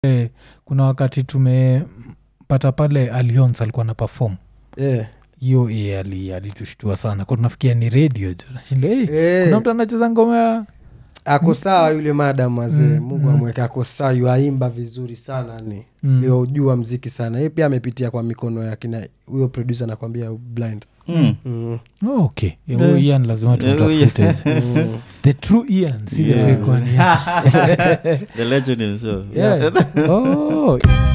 Eh, kuna wakati tumepata pale alions alikuwa na perform Eh, hiyo eh, ali- alitushtua sana kwa tunafikia ni radio jo nashinda hey, eh, kuna mtu anacheza ngoma ya ako sawa yule madam wazee Mm, mungu mm. amweke ako sawa yuaimba vizuri sana ni Mm. yojua mziki sana ye pia amepitia kwa mikono ya kina huyo producer anakwambia blind Mm. mm. oh, okay Eh, Eh. huyo ian lazima Eh, huyo- tumtafute Mm. the true ian si the Yeah. fake one, yeah. the legend himself Yeah. oh.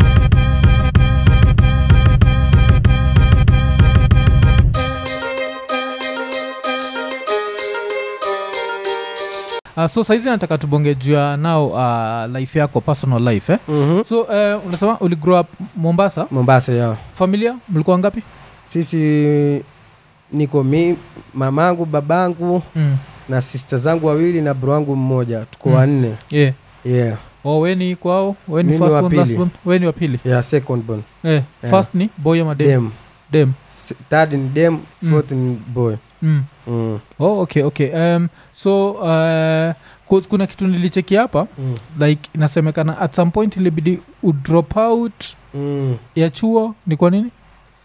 Uh, so saizi nataka tubonge juu ya nao uh, life yako personal life eh? Mhm. so uh, unasema uli grow up mombasa mombasa ya familia mlikuwa ngapi sisi niko mi mamangu babangu mm. na sista zangu wawili na bro wangu mmoja tuko Mm. wanne yeah. yeah. oh, weni kwao weni Mimi first wa born, pili. last born? weni wa pili yeah, second born eh, Yeah. first ni boy ama dem, dem dem. F- third ni dem Mm. fourth ni boy Mm. mm. oh, okay okay um, so uh, 'cause kuna kitu nilicheki hapa Mm. like inasemekana at some point ilibidi udrop out Mm. ya chuo ni kwa nini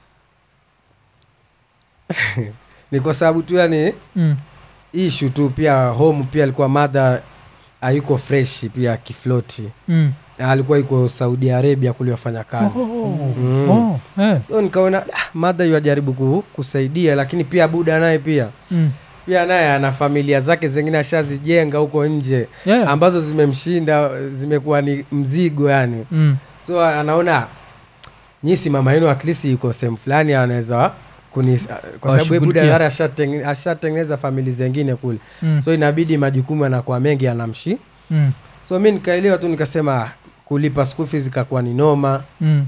ni kwa sababu tu yani mm. ishu tu pia home pia alikuwa madha hayuko fresh pia kifloti Mm. Na alikuwa yuko saudi arabia kuliwafanya kazi Oh, Mm. oh, eh. so nikaona ah, madha yuajaribu ku, kusaidia lakini pia buda naye pia Mm. pia naye ana familia zake zingine ashazijenga huko nje Yeah. ambazo zimemshinda zimekuwa ni mzigo yani Mm. so anaona nyisi mama yenu at least yuko sehemu fulani anaweza kuni kwa sababu yeye buda Washughulikia. tayari ashateng- ashatengeneza famili zengine kule Mm. so inabidi majukumu yanakuwa mengi anamshi Mm. so mi nikaelewa tu nikasema ah, kulipa school fees ikakuwa ni noma Mm.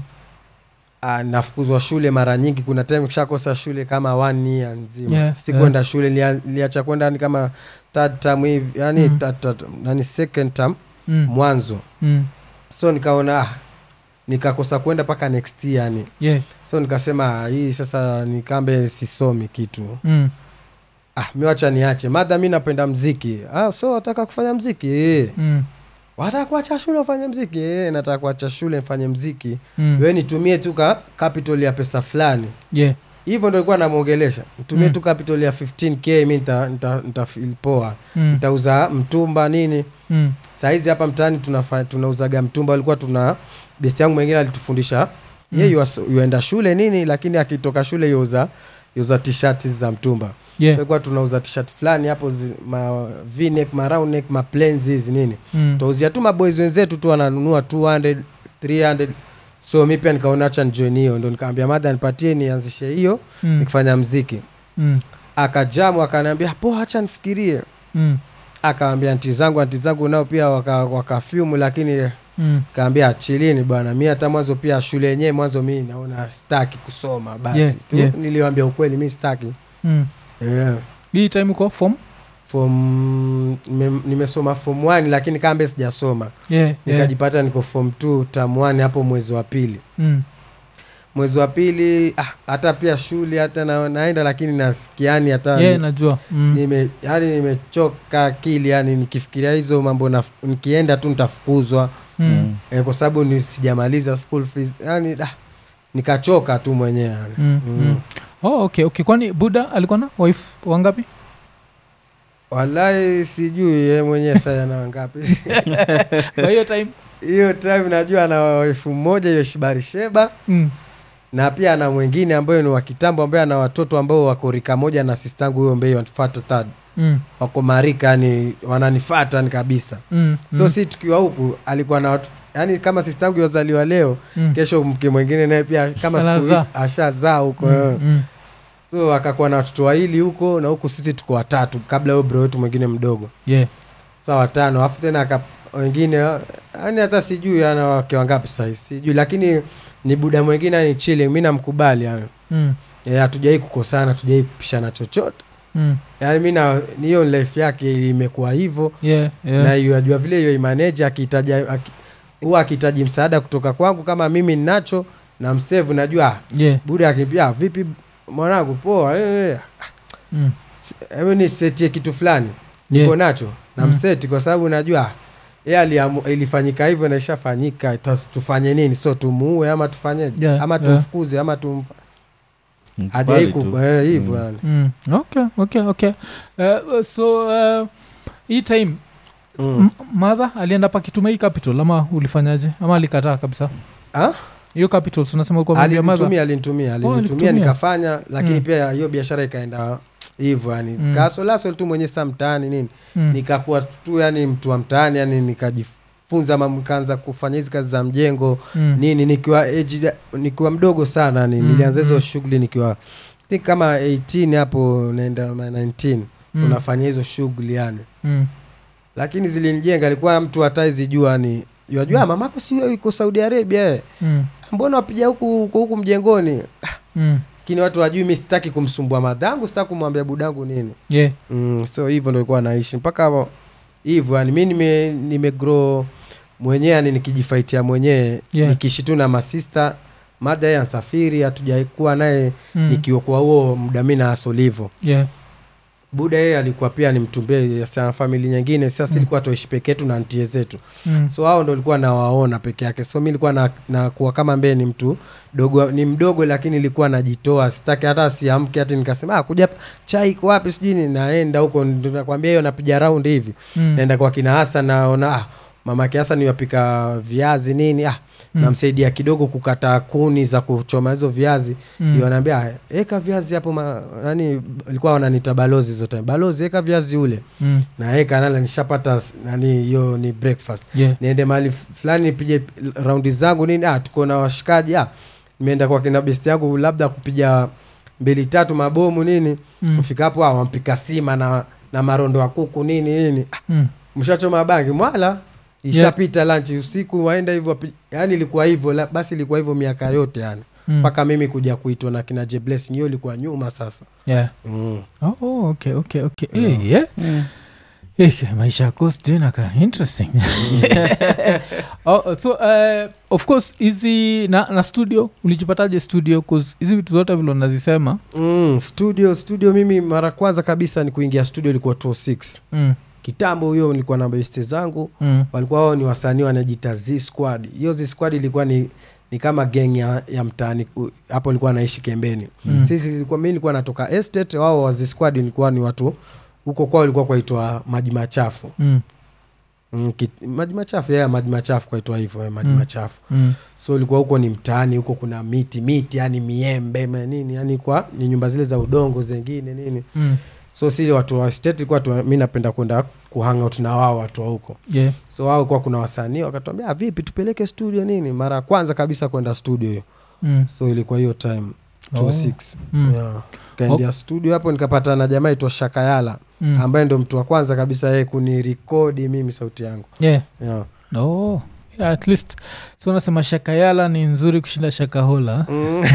Ah, nafukuzwa shule mara nyingi kuna time kishakosa shule kama one year nzima Yeah, sikwenda shule nilia- niliacha kwenda ni kama third term hivi yani Mm. third term, nani second term Mm. mwanzo Mm. so nikaona ah, nikakosa kwenda mpaka next year yani Yeah. so nikasema ah, hii sasa nikambe sisomi kitu Mm. ah, miwacha niache madha mi napenda mziki ah, so wataka kufanya mziki e. Mm. wataka kuacha shule ufanye mziki e, nataka kuacha shule nifanye mziki Mm. we nitumie tu ka capital ya pesa fulani Yeah. hivyo ndo ilikuwa namwongelesha nitumie Mm. tu capital ya 15k mi nita, nita, nita feel poa Mm. nitauza mtumba nini Mm. sahizi hapa mtaani tunafa- tunauzaga mtumba alikuwa tuna besti yangu mwingine alitufundisha Mm. ye yuas- yuenda shule nini lakini akitoka shule yuuza yuza tishati za mtumba Yeah. tulikuwa tunauza tishat fulani hapo zi, ma v-neck, ma round neck, ma plains hizi nini Mm. tauzia tu maboys wenzetu tu wananunua 200 300 so mi pia nikaona acha nijoin hiyo ndo nikaambia madha nipatie nianzishe hiyo Mm. nikifanya mziki Mm. akajamu akaniambia po hacha nifikirie Mm. akawambia anti zangu anti zangu nao pia waka- wakafyumu lakini Mm. kaambia chilini bwana mi hata mwanzo pia shule yenyewe mwanzo mi naona staki kusoma basi Yeah, tu yeah. niliwambia ukweli mi staki Mm. yeah. hii time uko form form nime- nimesoma form 1 lakini kambe sijasoma yeah, yeah. nikajipata niko form 2 tam 1 hapo mwezi wa pili Mm. mwezi wa pili ah, hata pia shule hata na, naenda lakini nasikiani hata yeah, ni- najua mm. nime yani nimechoka akili yani nikifikiria hizo mambo na, nikienda tu nitafukuzwa Mm. eh, kwa sababu ni sijamaliza school fees yani ah, nikachoka tu mwenyewe yani. Mm. Mm. Oh, okay, okay. kwani buda alikuwa na wife wangapi wallahi sijui ye mwenyewe saya na wangapi kwa hiyo time hiyo time najua ana elfu moja hiyo shibari sheba mm. na pia ana mwingine ambayo ni wa kitambo ambaye ana watoto ambao wako rika moja na sistangu huyo ambaye wanifata tad Mm. wako marika yani wananifata ni kabisa Mm. so mm. si tukiwa huku alikuwa na watu yani kama sistangu wazaliwa leo mm. kesho mke mwingine naye pia kama siku Anazaa. hii ashazaa huko mm. mm. so akakuwa na watoto wawili huko na huku sisi tuko watatu kabla huyo bro wetu mwingine mdogo yeah. sa watano alafu tena aka wengine yani hata sijui ana wake wangapi sahii sijui lakini ni buda mwingine ni chile mi namkubali yani mm. Eh, hatujawai kukosana hatujawai pishana chochote Mm. yani mi na hiyo life yake imekuwa hivyo yeah. yeah. na yajua vile hiyo imaneja akihitaji aki- huwa akihitaji msaada kutoka kwangu kama mimi ninacho na msevu najua ah, yeah. buda akipia vipi mwanangu poa eh, eh, mm. hebu nisetie kitu fulani yeah. niko nacho na Mm. mseti kwa sababu najua ye aliamu- ilifanyika hivyo na ishafanyika ta- tufanye nini so tumuue ama tufanyeje Yeah, ama yeah. tumfukuze ama tum Mkubali hajai tu. ku- eh, hivyo Mm. yani mm. okay okay okay uh, so uh, hii time Mm. m- madha alienda pakituma hii capital ama ulifanyaje ama alikataa kabisa Ah? hiyo capital unasema ulikuwa umeambia madha alinitumia alinitumia alinitumia alikutumia. nikafanya lakini Mm. pia hiyo biashara ikaenda hivyo yani Mm. kasolasol tu mwenye saa mtaani nini Mm. nikakuwa tu yani mtu wa mtaani yani nikajifunza ma nikaanza kufanya hizi kazi za mjengo Mm. nini nikiwa age, nikiwa mdogo sana ni Mm, nilianza hizo mm. shughuli nikiwa think kama 18 hapo naenda ma 19 Mm. unafanya hizo shughuli yani Mm. lakini zilinijenga alikuwa mtu hataizijua ni yajua Mm. mamako sio iko saudi arabia eh. Mm. mbona wapiga huku huku huku mjengoni Mm. lakini watu wajui mi sitaki kumsumbua madhangu sitaki kumwambia budangu nini yeah mm, so hivyo ndo ilikuwa naishi mpaka wa- hivyo yani mi nime, nime grow mwenyewe yani nikijifaitia mwenyewe Yeah. nikiishi tu na masista mada ye ansafiri hatujaikuwa naye Mm. nikiwa huo muda mi na asolivo yeah buda yeye alikuwa pia ni mtumbie sana famili nyingine sasa Mm. ilikuwa tuishi peke yetu na ntie zetu mm. so hao ndo ilikuwa nawaona peke yake so mi ilikuwa na, na kuwa kama mbee ni mtu dogo ni mdogo lakini ilikuwa najitoa sitaki hata siamke hati nikasema ah, kuja chai iko wapi sijui ni naenda huko ndo nakwambia hiyo napiga raundi hivi Mm. naenda kwa kina hasa naona ah, mamake hasa niwapika viazi nini ah, Mm. namsaidia kidogo kukata kuni za kuchoma hizo viazi Mm. mm. wanaambia "Ah, eka viazi hapo ma, nani walikuwa wananita balozi zote balozi eka viazi ule Mm. naeka nala nishapata s- nani hiyo ni breakfast yeah niende mahali f- fulani nipige raundi zangu nini ah, tuko na washikaji ah, nimeenda kwa kina besti yangu labda kupiga mbili tatu mabomu nini Mm. kufika hapo ah, wampika sima na na marondo ya kuku nini nini ah, Mm. mshachoma bangi mwala ishapita yeah. lanchi usiku waenda hivyo wapi- yani ilikuwa hivyo la- basi ilikuwa hivyo miaka yote yani Mm. mpaka mimi kuja kuitwa na kina jebles hiyo ilikuwa nyuma sasa yeah mm. oh, oh, okay okay okay Yeah. Eh, yeah Eh, maisha ya coast inaka interesting oh, so uh, of course hizi na, na studio ulijipataje studio cause hizi vitu zote vile unazisema Mm, studio studio mimi mara kwanza kabisa ni kuingia studio ilikuwa 26 mm, kitambo huyo nilikuwa na beste zangu mm, walikuwa wao ni wasanii wanajita z squad hiyo z squad ilikuwa ni ni kama geng ya, ya mtaani U- hapo ilikuwa naishi kembeni Mm. sisi ilikuwa mi nilikuwa natoka estate wao wa z squad ilikuwa ni watu huko kwao ilikuwa kwaitwa maji machafu mm, mm, ki, maji machafu yeah, maji machafu kwaitwa hivyo eh, maji Mm. machafu mm, so ilikuwa huko ni mtaani huko kuna miti miti yani miembe ma- nini yani kwa ni nyumba zile za udongo zengine nini mm, so si watu wa state ilikuwa tu, mi napenda kwenda kuhangout na wao watu wa huko yeah so wao kuwa kuna wasanii wakatuambia "Ah, vipi tupeleke studio nini mara ya kwanza kabisa kwenda studio hiyo mm, so ilikuwa hiyo time 26 mm, yeah. kaendia studio hapo nikapata na jamaa itwa shakayala mm. ambaye ndo mtu wa kwanza kabisa yeye kunirekodi mimi sauti yangu yeah yeah. oh yeah, at least so nasema shakayala ni nzuri kushinda shakahola mm.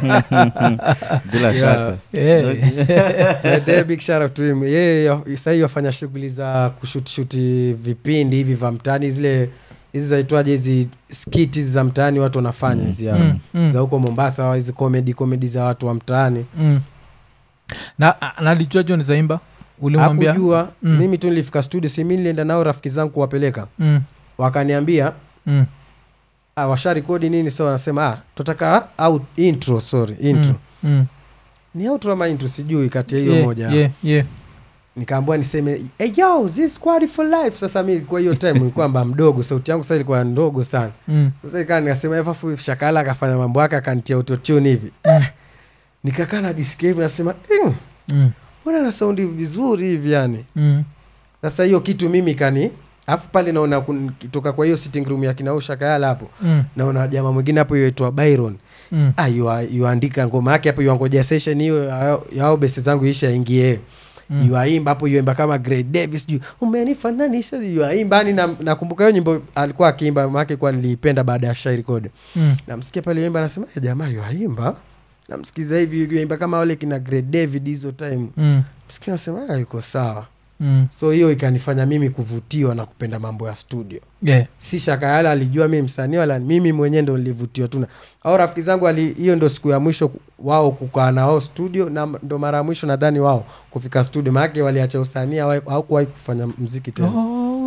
bila Yeah. shaka yeah. Yeah, there, big shout out to him yeye sahii wafanya shughuli za kushutishuti vipindi hivi vya mtaani zile hizi zaitwaje hizi skit hizi za mtaani watu wanafanya hizi ya- mm, mm. za huko mombasa hizi comedy comedy za watu wa mtaani mm. na nalijua jo nizaimba ulimwambia hakujua Mm. mimi tu nilifika studio si mi nilienda nao rafiki zangu kuwapeleka mm, wakaniambia mm, ah, washa rekodi nini so wanasema ah, tutaka au intro sorry intro mm, mm. ni outro ama intro sijui kati ya hiyo Yeah, moja yeah, yeah. nikaambua niseme hey, yo this squad for life sasa mi kwa hiyo time ilikuwa mba mdogo sauti yangu sasa ilikuwa ndogo sana Mm, sasa ikaa nikasema efafu shakala akafanya mambo yake akantia autotune hivi Mm. nikakaa najisikia hivi nasema "Mm, mm, mbona na saundi vizuri hivi yani mm, sasa hiyo kitu mimi kani alafu pale naona kun- toka kwa hiyo sitting room ya kinau shakayala hapo mm, naona jamaa mwingine hapo yaitwa byron mm. ah, yua- yuandika ngoma yake hapo yuangoja session hiyo ya- yao besi zangu isha ingie Mm. yuaimba hapo yuaimba kama Grey Davis juu umenifananisha yuaimba yani na- nakumbuka hiyo nyimbo alikuwa akiimba make kwa niliipenda baada ya shairi code Mm, namsikia pale yuaimba nasema "Eh, jamaa yuaimba namsikiza hivi yuaimba kama wale kina Grey David hizo time mm, msikia nasema "Ah, yuko sawa mm. so hiyo ikanifanya mimi kuvutiwa na kupenda mambo ya studio Yeah. si shaka yala alijua mi msanii wala mimi mwenyewe ndo nilivutiwa tu na au rafiki zangu ali- hiyo ndo siku ya mwisho ku- wao kukaa na wao studio na m- ndo mara ya mwisho nadhani wao kufika studio maanake waliacha usanii hawa- hawakuwahi kufanya mziki tena Oh,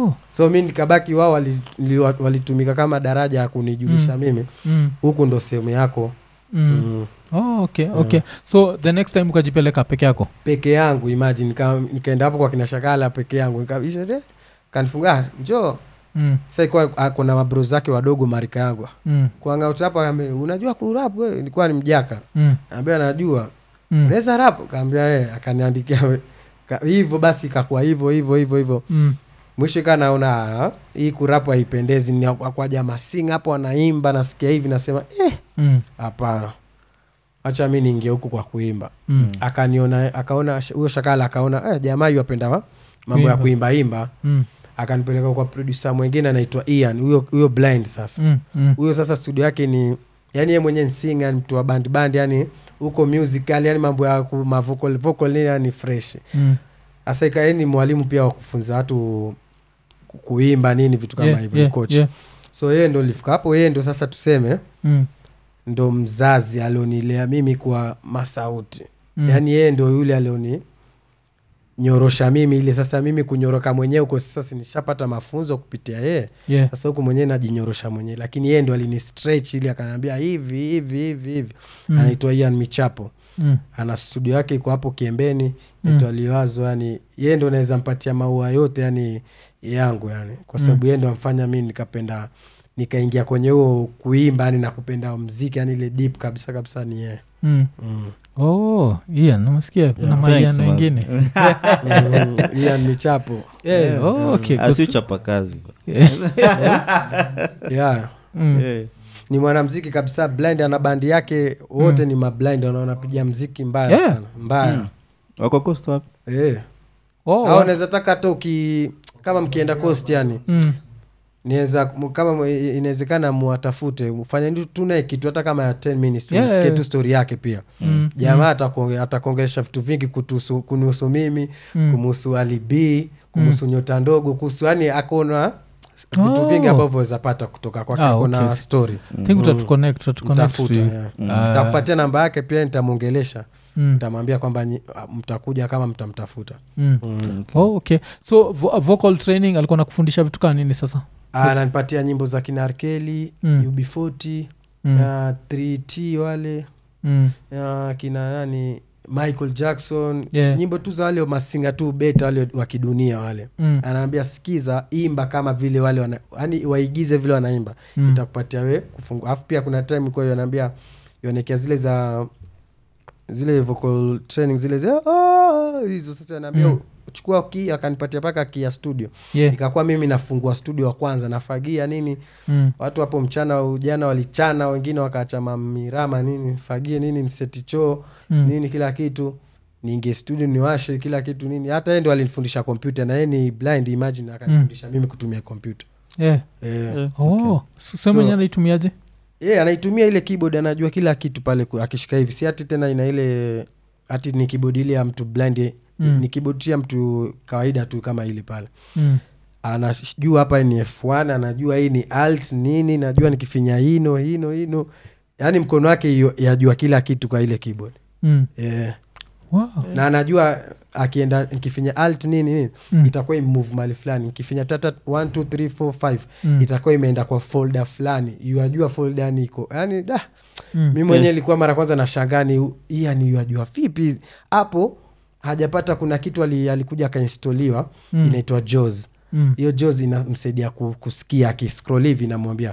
oh. so mi nikabaki wao wali- li- walitumika kama daraja ya kunijulisha Mm. mimi mm. huku ndo sehemu yako Mm. mm. Oh, okay okay so the next time ukajipeleka peke yako peke yangu imagine nika, nikaenda hapo kwa kina shakala peke yangu nikabisha te kanifunga njoo mm. sasa ikuwa ako na mabro zake wadogo marika yangu Mm. kuangautapa kaambia unajua kurap we ilikuwa ni mjaka Mm. ambia najua Mm. unaweza rap kaambia e akaniandikia we- ka- hivyo basi ikakuwa hivyo hivyo hivyo hivyo Mm. mwisho ika naona ah, hii kurapu haipendezi ni kwa jamaa sing hapo wanaimba nasikia hivi nasema eh, Mm. hapana hacha mi niingie huku kwa kuimba Mm. akaniona akaona huyo shakala akaona eh, jamaa yu apenda wa- mambo ya Kuimba. kuimbaimba Mm. akanipeleka kwa produsa mwingine anaitwa ian huyo huyo blind sasa Mm. Mm. huyo sasa studio yake ni yani ye mwenyewe nsing yani mtu wa band band yani huko musical yani mambo ya ku- mavocal vocal nini yani fresh Mm. sasa ikae ni mwalimu pia wa kufunza watu ku- kuimba nini vitu kama Yeah, hivyo yeah, coach yeah. so yeye ndo lifika hapo yeye ndo sasa tuseme Mm. ndo mzazi alionilea mimi kwa masauti Mm. yaani yeye ndo yule alioni nyorosha mimi ile sasa mimi kunyoroka mwenyewe huko sasa si nishapata mafunzo kupitia yeye Yeah. sasa huku mwenyewe najinyorosha mwenyewe lakini yeye ndo alini stretch ili akanaambia hivi hivi hivi hivi Mm. anaitwa ian michapo Mm. ana studio yake iko hapo kiembeni naitwa liwazo yani yeye ndo naweza mpatia maua yote yani yangu yani kwa sababu yeye ndo amfanya mi nikapenda nikaingia kwenye huo kuimba yani na kupenda mziki yani ile deep kabisa kabisa ni yeye Mm. mm. oh ian namasikia kuna Thanks, maian man. wengine Mm, Ian michapo Yeah, oh, okay, 'cause- asiuchapa kazi yeah Mm. Eh. ni mwanamziki kabisa blind ana bandi yake wote ni mablind wanapiga mziki mbaya Yeah. sana mbaya Mm. wako coast wapi Eh. Oh, au naweza taka hata uki kama mkienda coast yani mm. niweza kama mu- inawezekana muwatafute mfanye tu naye kitu hata kama ya 10 minutes Yeah, msikie yeah. tu story yake pia Mm. jamaa atakuonge- atakuongelesha vitu vingi kutuhusu- kunihusu mimi Mm. kumuhusu alibi kumuhusu nyota ndogo kuhusu yani akona vitu Oh. vingi ambavyo wezapata kutoka kwake Ah, akona okay. story think utatuconnect utatuconnect Mtafuta, to you. yeah. Ah, ntakupatia namba yake pia nitamwongelesha mm. ntamwambia kwamba nyi- ah, mtakuja kama mtamtafuta Mm. Oh, okay so vo- vocal training alikuwa nakufundisha vitu kaa nini sasa ananipatia nyimbo za kina arkeli Mm. ub40 Mm. na 3t wale Mm. ya kina nani michael jackson Yeah. nyimbo tu za wale masinga tu beta wale wa kidunia wale Mm. anaambia sikiza imba kama vile wale wana, yani waigize vile wanaimba Mm. itakupatia we kufungua alafu pia kuna time kwa hiyo anaambia ionekea zile za zile vocal training zile za "Ah", hizo sasa anaambia Mm. chukua ki akanipatia mpaka ki ya studio Yeah. ikakuwa mimi nafungua studio wa kwanza nafagia nini Mm. watu hapo mchana ujana walichana wengine wakaacha mamirama nini fagie nini niseti choo Mm. nini kila kitu niingie studio niwashe kila kitu nini hata yeye ndo alinifundisha kompyuta na yeye ni blind imagine akanifundisha mimi kutumia kompyuta Yeah. Eh. Eh, Oh, okay. so sema So- enye anaitumiaje yeah, anaitumia ile keyboard anajua kila kitu pale ku- akishika hivi si hati tena ina ile hati ni keyboard ile ya mtu blind Mm. ni keyboard tu ya mtu kawaida tu kama ile pale mm. anajua hapa ni f1 anajua hii ni alt nini najua nikifinya hino hino hino yaani mkono wake yu- yajua kila kitu kwa ile keyboard Mm. yeah. Wow. na anajua akienda nikifinya alt nini nini Mm. itakuwa imove mali fulani nikifinya tata 1 2 3 4 5 Mm. itakuwa imeenda kwa folder fulani yuajua folder yani iko yani da Mm. mi mwenyewe ilikuwa mara kwanza na shangani hii yani yuajua vipi hapo hajapata kuna kitu ali, alikuja akainstoliwa Mm. inaitwa jos Mm. hiyo jos inamsaidia ku- kusikia akiscroll hivi namwambia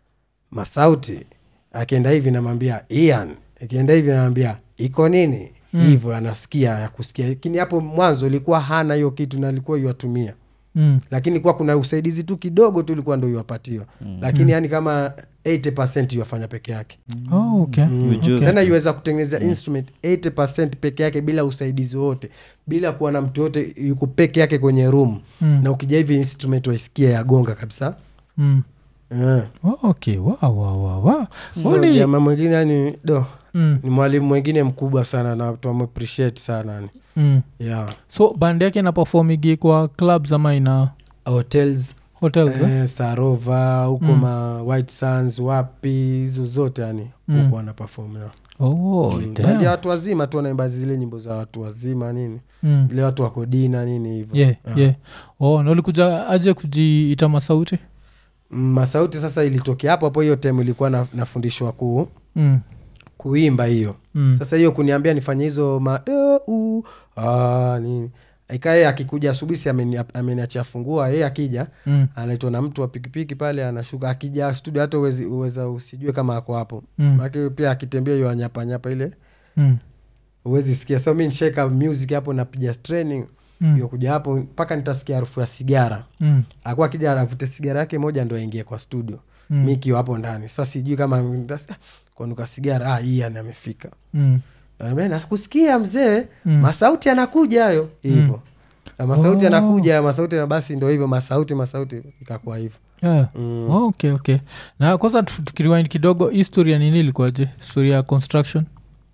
masauti akienda hivi namwambia ian akienda hivi namwambia iko nini Mm. hivyo anasikia ya kusikia lakini hapo mwanzo ilikuwa hana hiyo kitu na alikuwa iwatumia Mm. lakini kuwa kuna usaidizi tu kidogo tu ilikuwa ndo iwapatiwa lakini yani kama 80 iwafanya peke yake Oh, okay. Ujuzi. tena iweza kutengeneza instrument 80 peke yake bila usaidizi wote bila kuwa na mtu yote yuko peke yake kwenye room Mm. na ukija hivi instrument waisikia yagonga kabisa Mm. yeah. Oh, okay. wow, wow, wow, wow. so, Only- jamaa mwingine yani do Mm. ni mwalimu mwingine mkubwa sana na tuamappreciate sana yani. Mm. yeah. so band yake inapefomigi kwa clubs ama ina hotels hotels eh? eh, sarova huko Mm. ma white suns wapi hizo zote yani Mm. huko wanapafomea oh, Mm, damn. bandi ya watu wazima tu wanaimba zile nyimbo za watu wazima nini Mm. ile watu wako dina nini hivyo yeah, Ah. yeah. oh, na ulikuja aje kujiita masauti Mm, masauti sasa ilitokea hapo hapo hiyo time ilikuwa na, nafundishwa ku, mm. kuimba hiyo Mm. sasa hiyo kuniambia nifanye hizo ma e, u, a, nini ikae akikuja asubuhi si ameni- ameniachia fungua yeye akija Mm. anaitwa na mtu wa pikipiki pale anashuka akija studio hata uwezi, uweza usijue kama ako hapo Mm. Maana pia akitembea hiyo anyapanyapa ile Mm. uwezi sikia so mi nisheka music hapo napiga training Mm. hiyo kuja hapo mpaka nitasikia harufu ya sigara Mm. akuwa akija avute sigara yake moja ndo aingie kwa studio Mm. mi kiwa hapo ndani sa sijui kama nitas- ah, kwanuka sigara ah, hii ani amefika Mm. Anambia, nakusikia mzee Mm. masauti anakuja hayo hivyo Na masauti Oh. anakuja masauti na basi ndo hivyo masauti masauti ikakuwa hivyo Yeah. mm. Oh, okay okay na kwanza tu- tukiriwind kidogo historia nini ilikuwaje historia ya construction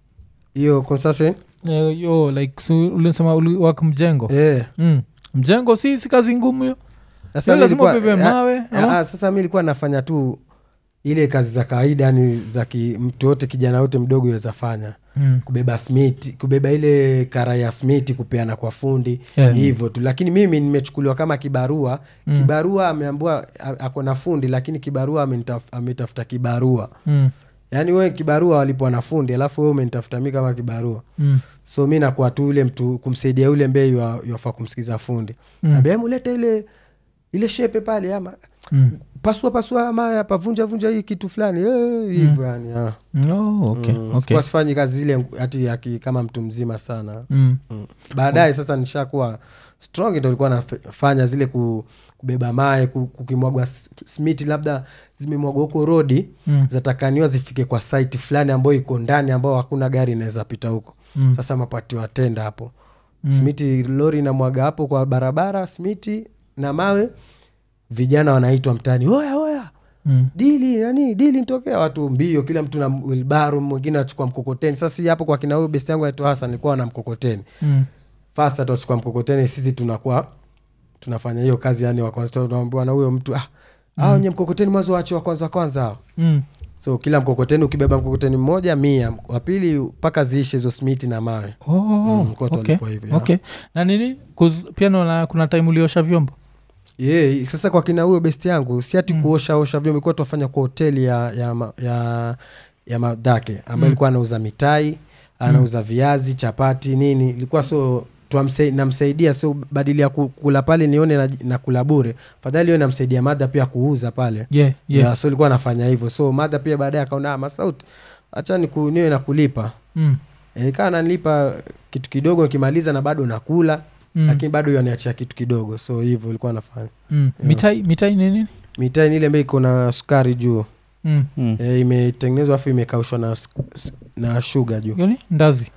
hiyo construction Eh, yo like so, ulisema uliwak mjengo eh. mm. mjengo si si kazi ngumu hiyo Sasa Sio mi lazima nilikuwa- ubebe ah, mawe, ah, ama? ah, sasa mi ilikuwa nafanya tu ile kazi za kawaida yani za ki, mtu yote kijana yote mdogo weza fanya mm. kubeba smiti kubeba ile kara ya smiti kupeana kwa fundi Yeah. hivyo tu lakini mimi nimechukuliwa kama kibarua Mm. kibarua ameambua a- ako na fundi lakini kibarua amenitaf- ametafuta kibarua Mm. yaani we kibarua walipwa na fundi alafu we umenitafuta mi kama kibarua Mm. so mi nakuwa tu ule mtu kumsaidia yule mbei yafaa kumsikiza fundi Mm. mm. ambia mulete ile ile shepe pale ama Mm. pasua pasua ama hapa vunja vunja hii kitu fulani eh, hivyo yani ah. Oh, okay, Mm. okay. Sikuwa sifanyi kazi zile hati aki kama mtu mzima sana Mm. mm. baadaye sasa nishakuwa strong ndo ilikuwa nafanya zile ku, kubeba maye ku- kukimwagwa s- smiti labda zimemwagwa huko rodi Mm. zatakaniwa zifike kwa site fulani ambayo iko ndani ambao hakuna gari inaweza pita huko Mm. sasa mapati watenda hapo Mm. smiti lori inamwaga hapo kwa barabara smiti na mawe vijana wanaitwa mtaani oya oya Mm. dili nani dili ntokea watu mbio kila mtu na wilbaru mwingine achukua mkokoteni sasa si hapo kwa kina huyu besti yangu aitwa hasan alikuwa na mkokoteni Mm. fast atachukua mkokoteni sisi tunakuwa tunafanya hiyo kazi yani wa kwanza tunaambiwa na huyo mtu ah hao wenye mkokoteni mwanzo wache wa kwanza wa kwanza hao Mm. so kila mkokoteni ukibeba mkokoteni mmoja mia wa pili mpaka ziishe hizo smiti na mawe Oh, Mm, kote okay. walikuwa hivyo, yeah. okay na nini 'Cause pia naona kuna time uliosha vyombo yeah, sasa kwa kina huyo besti yangu si ati Mm. kuoshaosha vyombo ilikuwa tuwafanya kwa hoteli ya ya, ma- ya, ya madake ambayo Mm. ilikuwa anauza mitai anauza viazi chapati nini ilikuwa so tuamsai- namsaidia so badili ya ku- kula pale nione na, na kula bure fadhali yo namsaidia madha pia kuuza pale yeah, yeah. yeah. so ilikuwa anafanya hivyo so madha pia baadaye akaona "Ah, masauti hacha niku- niwe na kulipa Mm. e, kaa nanilipa kitu kidogo nikimaliza na bado nakula Mm. lakini bado yaniachia kitu kidogo so hivyo ilikuwa nafanya Mm. Yeah. mitai mitai ni nini mitai ni ile ambayo iko na sukari juu mm. Mm. e, imetengenezwa afu imekaushwa na, sk- s- na shuga juu Yoni? ndazi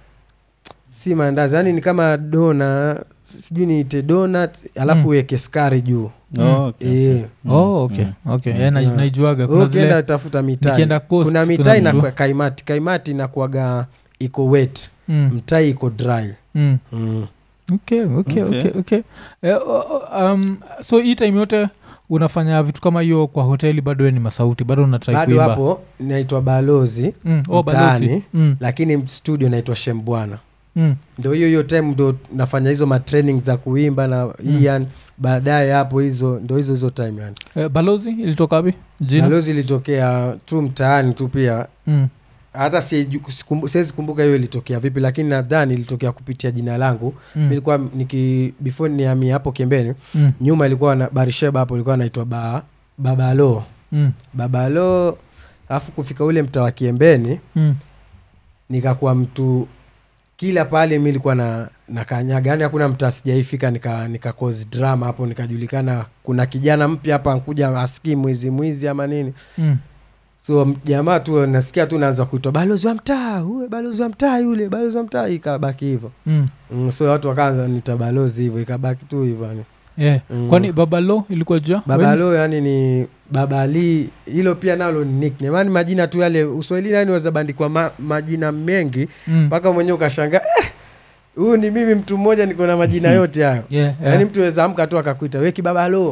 si maandazi yani ni kama dona sijui niite donut alafu Mm. uweke sukari juu Oh, okay, Eh. okay. Mm, oh, okay mm. okay Mm. yeah, na- Yeah. naijuaga kuna ukienda zile tafuta mitai nikienda coast, kuna kuna mitai na mtu- kwa- kaimati kaimati inakuaga iko wet mm. mtai iko dry Mm. mm. okay okay Okay. okay okay eh, o- o- um, so hii time yote unafanya vitu kama hiyo kwa hoteli bado we ni masauti bado unatrai bado kuimba hapo naitwa balozi mm. oh, balozi mtaani. mm. lakini studio naitwa shembwana Mm. ndo hiyo hiyo time ndo nafanya hizo matraining za kuimba na Mm. ian baadaye hapo hizo ndo hizo hizo time yani Eh, balozi ilitoka wapi jina balozi ilitokea tu mtaani tu pia mm. hata siju- sikumbu- siwezi kumbuka hiyo ilitokea vipi lakini nadhani ilitokea kupitia jina langu Mm. nilikuwa niki before niamia hapo kembeni Mm. nyuma ilikuwa na barisheba hapo ilikuwa naitwa ba, babalo Mm. babalo alafu kufika ule mtaa wa kiembeni Mm. nikakuwa mtu kila pale mi ilikuwa na na kanyaga yani hakuna mtaa sijaifika nika, nika cause drama hapo nikajulikana kuna kijana mpya hapa nkuja askii mwizi mwizi ama nini Mm. so m- jamaa tu nasikia tu naanza kuitwa balozi wa mtaa uwe balozi wa mtaa yule balozi wa mtaa ikabaki hivyo Mm. mm, so watu wakaanza nita balozi hivyo ikabaki tu hivyo yani Yeah. Mm. kwani babalo ilikuwa jua babalo yani ni babali hilo pia nalo ni nickname yani majina tu yale uswahilini yani waweza bandikwa ma, majina mengi mm. mpaka mwenyewe ukashanga eh, huyu ni mimi mtu mmoja niko na majina yote hayo yeah, yeah. yaani mtu weza amka tu akakuita we kibabalo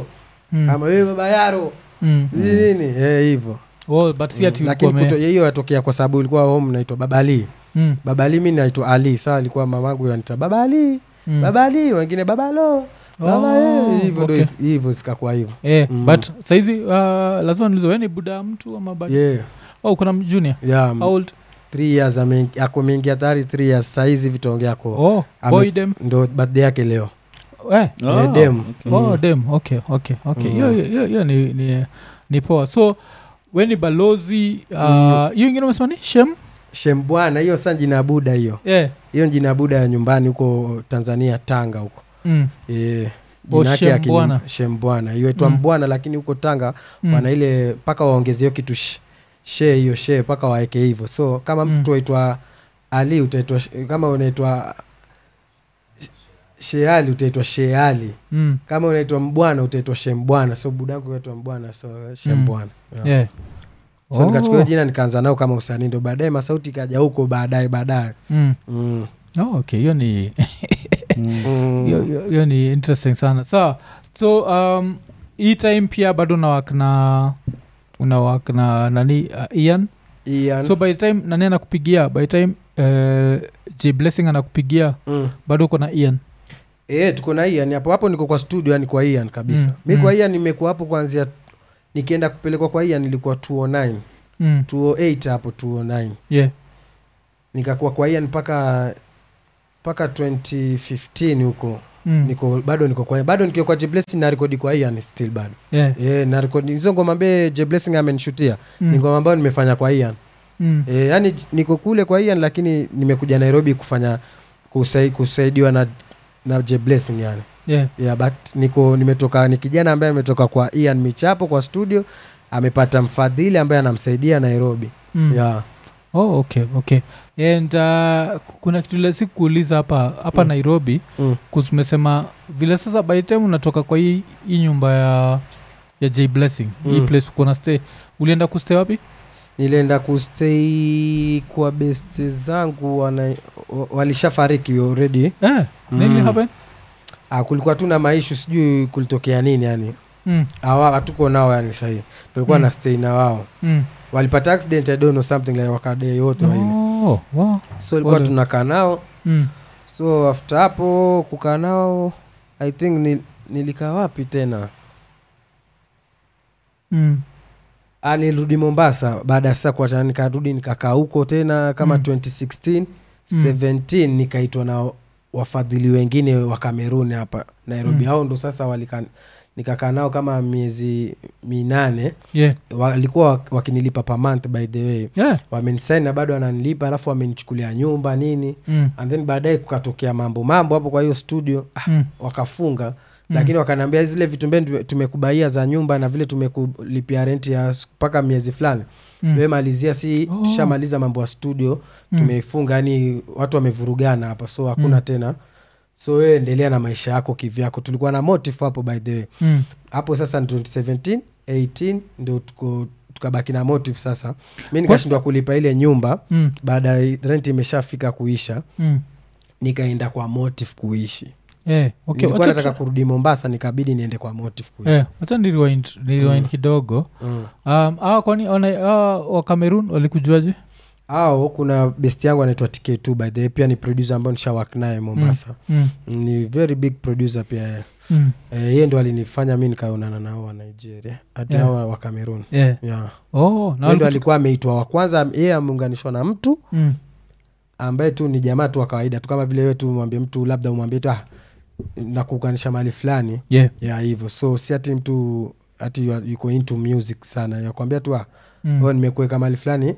Mm. ama wewe baba yaro Mm. nini eh, hivyo Oh, but si ati lakini ulikuwa me- kuto- hiyo yatokea kwa sababu ilikuwa home naitwa baba ali Mm. baba ali mi naitwa ali sawa alikuwa mamangu yanita baba ali Mm. baba ali wengine baba lo baba Oh, eh, hivyo ndo okay. is- hivyo zikakuwa hivyo Eh, Mm. but saizi uh, lazima niulize wewe ni buda ya mtu ama bado yeah oh, kuna junior yeah How old three years ame- ako mengi hatari three years saizi vitaongea ko oh, Ame- boy dem ndo birthday yake leo eh. Oh, Eh, dem. okay. oh dem okay okay okay Mm. hiyo hiyo hiyo ni, ni, ni poa so we ni balozi uh, Mm. hiyo ingine umesema ni shem shembwana hiyo sa jina buda hiyo yeah. hiyo jina buda ya nyumbani huko tanzania tanga huko mm. Eh, Oh, jina yake ya kini- Shembwana. shembwana hiyo itwa Mm. mbwana lakini huko tanga Mm. wana ile mpaka waongeze hiyo kitu sh- she hiyo she mpaka waeke hivyo so kama Mm. mtu waitwa ali utaitwa sh- kama unaitwa sh- sheali utaitwa sheali Mm. kama unaitwa mbwana utaitwa shembwana so budangu unaitwa mbwana so shembwana yeah. Yeah. so nikachukua hiyo Oh. jina nikaanza nao kama usanii ndo baadaye masauti ikaja huko baadaye baadaye Mm. mm. Oh, okay hiyo ni Mm. mm. hiyo- hiyo hiyo ni interesting sana sawa so um, hii time pia bado unawak na unawak na nani uh, ian Ian. so by the time nani anakupigia by the time uh, j blessing anakupigia mm. bado uko na ian e, tuko na ian hapo hapo niko kwa studio yani kwa ian kabisa Mm, mi mm. kwa ian nimekuwa hapo kuanzia nikienda kupelekwa kwa ian nilikuwa 209 mm. 208 hapo 209 yeah nikakuwa kwa ian mpaka mpaka 2015 huko mm. niko bado niko kwa bado nikiwa kwa jeblessing na rekodi kwa ian still bado yeah e, na rekodi hizo ngoma ambaye jeblessing amenishutia mm. ni ngoma ambayo nimefanya kwa ian mm. e, yani niko kule kwa ian lakini nimekuja nairobi kufanya kusai, kusaidiwa na na jeblessing yani yeah yeah, but niko nimetoka ni kijana ambaye ametoka kwa ian michapo kwa studio amepata mfadhili ambaye anamsaidia nairobi mm. yeah. oh, okay okay and uh, kuna kitu lesi kuuliza hapa hapa Mm. nairobi mm. kusumesema vile sasa by the time unatoka kwa hii, hii nyumba ya ya j blessing hii Mm. place uko na stay ulienda kustay wapi nilienda kustay kwa best zangu wana, wa- walishafariki already eh, nini Mm. happen ah, kulikuwa tu na maishu sijui kulitokea nini yani mm. Hawa- hatuko nao yani sahii tulikuwa Mm. na stay na wao Mm. walipata accident i don't know something like wakadei wote waine Oh, wow. so ilikuwa Pole. tunakaa nao mm. so after hapo kukaa nao i think ni, nilikaa wapi tena Mm. Ah, nilirudi mombasa baada ya sasa kuachana nikarudi nikakaa huko tena kama Mm. 2016 Mm. 17 nikaitwa na wafadhili wengine wa kameruni hapa nairobi Mm. hao ndo sasa walika nikakaa nao kama miezi minane yeah walikuwa wak- wakinilipa per month by the way yeah wamenisaini na bado wananilipa alafu wamenichukulia nyumba nini mm. and then baadaye kukatokea mambo mambo hapo kwa hiyo studio ah, Mm. wakafunga Mm. lakini wakaniambia zile vitu mbele tumekubaia za nyumba na vile tumekulipia renti ya s- mpaka miezi fulani Mm. we malizia si Oh. tushamaliza mambo ya studio Mm. tumeifunga yani watu wamevurugana hapa so hakuna Mm. tena so wewe endelea na maisha yako kivyako tulikuwa na motive hapo by the way Mm. hapo sasa ni 2017 18 ndio tuko tukabaki na motive sasa mi nikashindwa kulipa ile nyumba Mm. baada ya rent imeshafika kuisha Mm. nikaenda kwa motive kuishi Yeah. Okay. nilikuwa wacha nataka tu- kurudi mombasa nikabidi niende kwa motive kuishi Yeah, wacha niriwind niriwind Mm. kidogo mm. um, awa kwani wana- awa wa cameroon walikujuaje au kuna best yangu anaitwa tk2 by the way pia ni producer ambayo nishawak naye mombasa mm. ni very big producer pia yeye Mm. Eh, yeye ndo alinifanya mi nikaonana nao wa nigeria hadi Yeah. hao wa cameroon Yeah. yeah. Oh, na Yeye ndo waliku- alikuwa ameitwa wa kwanza yeye ameunganishwa na mtu Mm. ambaye tu ni jamaa tu wa kawaida tu kama vile wewe tu mwambie mtu labda umwambie tu ah, na kuunganisha mahali fulani Yeah. ya hivyo so si ati mtu ati you are- yuko into music sana yakwambia tu ah, Mm. mm. nimekuweka mahali fulani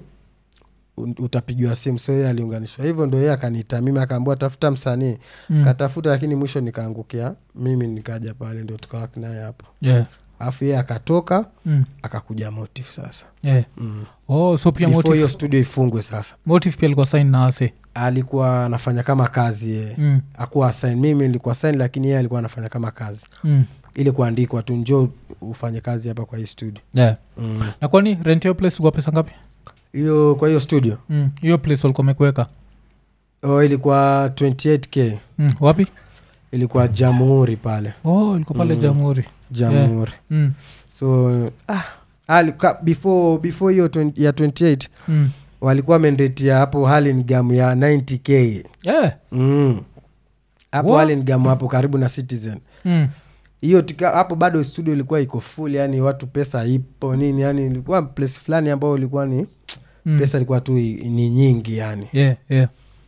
u- utapigiwa simu so yeye aliunganishwa hivyo ndo yeye akaniita mimi akaambua tafuta msanii Mm. katafuta lakini mwisho nikaangukia mimi nikaja pale ndo tukawak naye hapo Yeah. alafu yeye akatoka Mm. akakuja motive sasa Yeah. mm. Oh, so pia before hiyo motive, studio ifungwe sasa motive pia alikuwa sign na ase alikuwa anafanya kama kazi yeye mm. akuwa sign mimi nilikuwa sign lakini yeye alikuwa anafanya kama kazi mm. ili kuandikwa tu njoo ufanye kazi hapa kwa hii studio yeah. Mm. na kwani rent hiyo place kwa pesa ngapi hiyo kwa hiyo studio Mm. hiyo place walikuwa mekuweka oh, ilikuwa 28k mm. wapi ilikuwa jamhuri pale oh ilikuwa pale Mm. jamhuri jamhuri Mm. so ah, ali, ka, before before hiyo 20 ya 28 Mm. walikuwa wamendetia hapo halingam ya 90k Yeah. mm. hapo What? halingam hapo karibu na citizen Mm. hiyo tika- hapo bado studio ilikuwa iko full yani watu pesa ipo nini yani ilikuwa place fulani ambao ilikuwa ni Mm. pesa ilikuwa tu i- ni nyingi yani Yeah, yeah.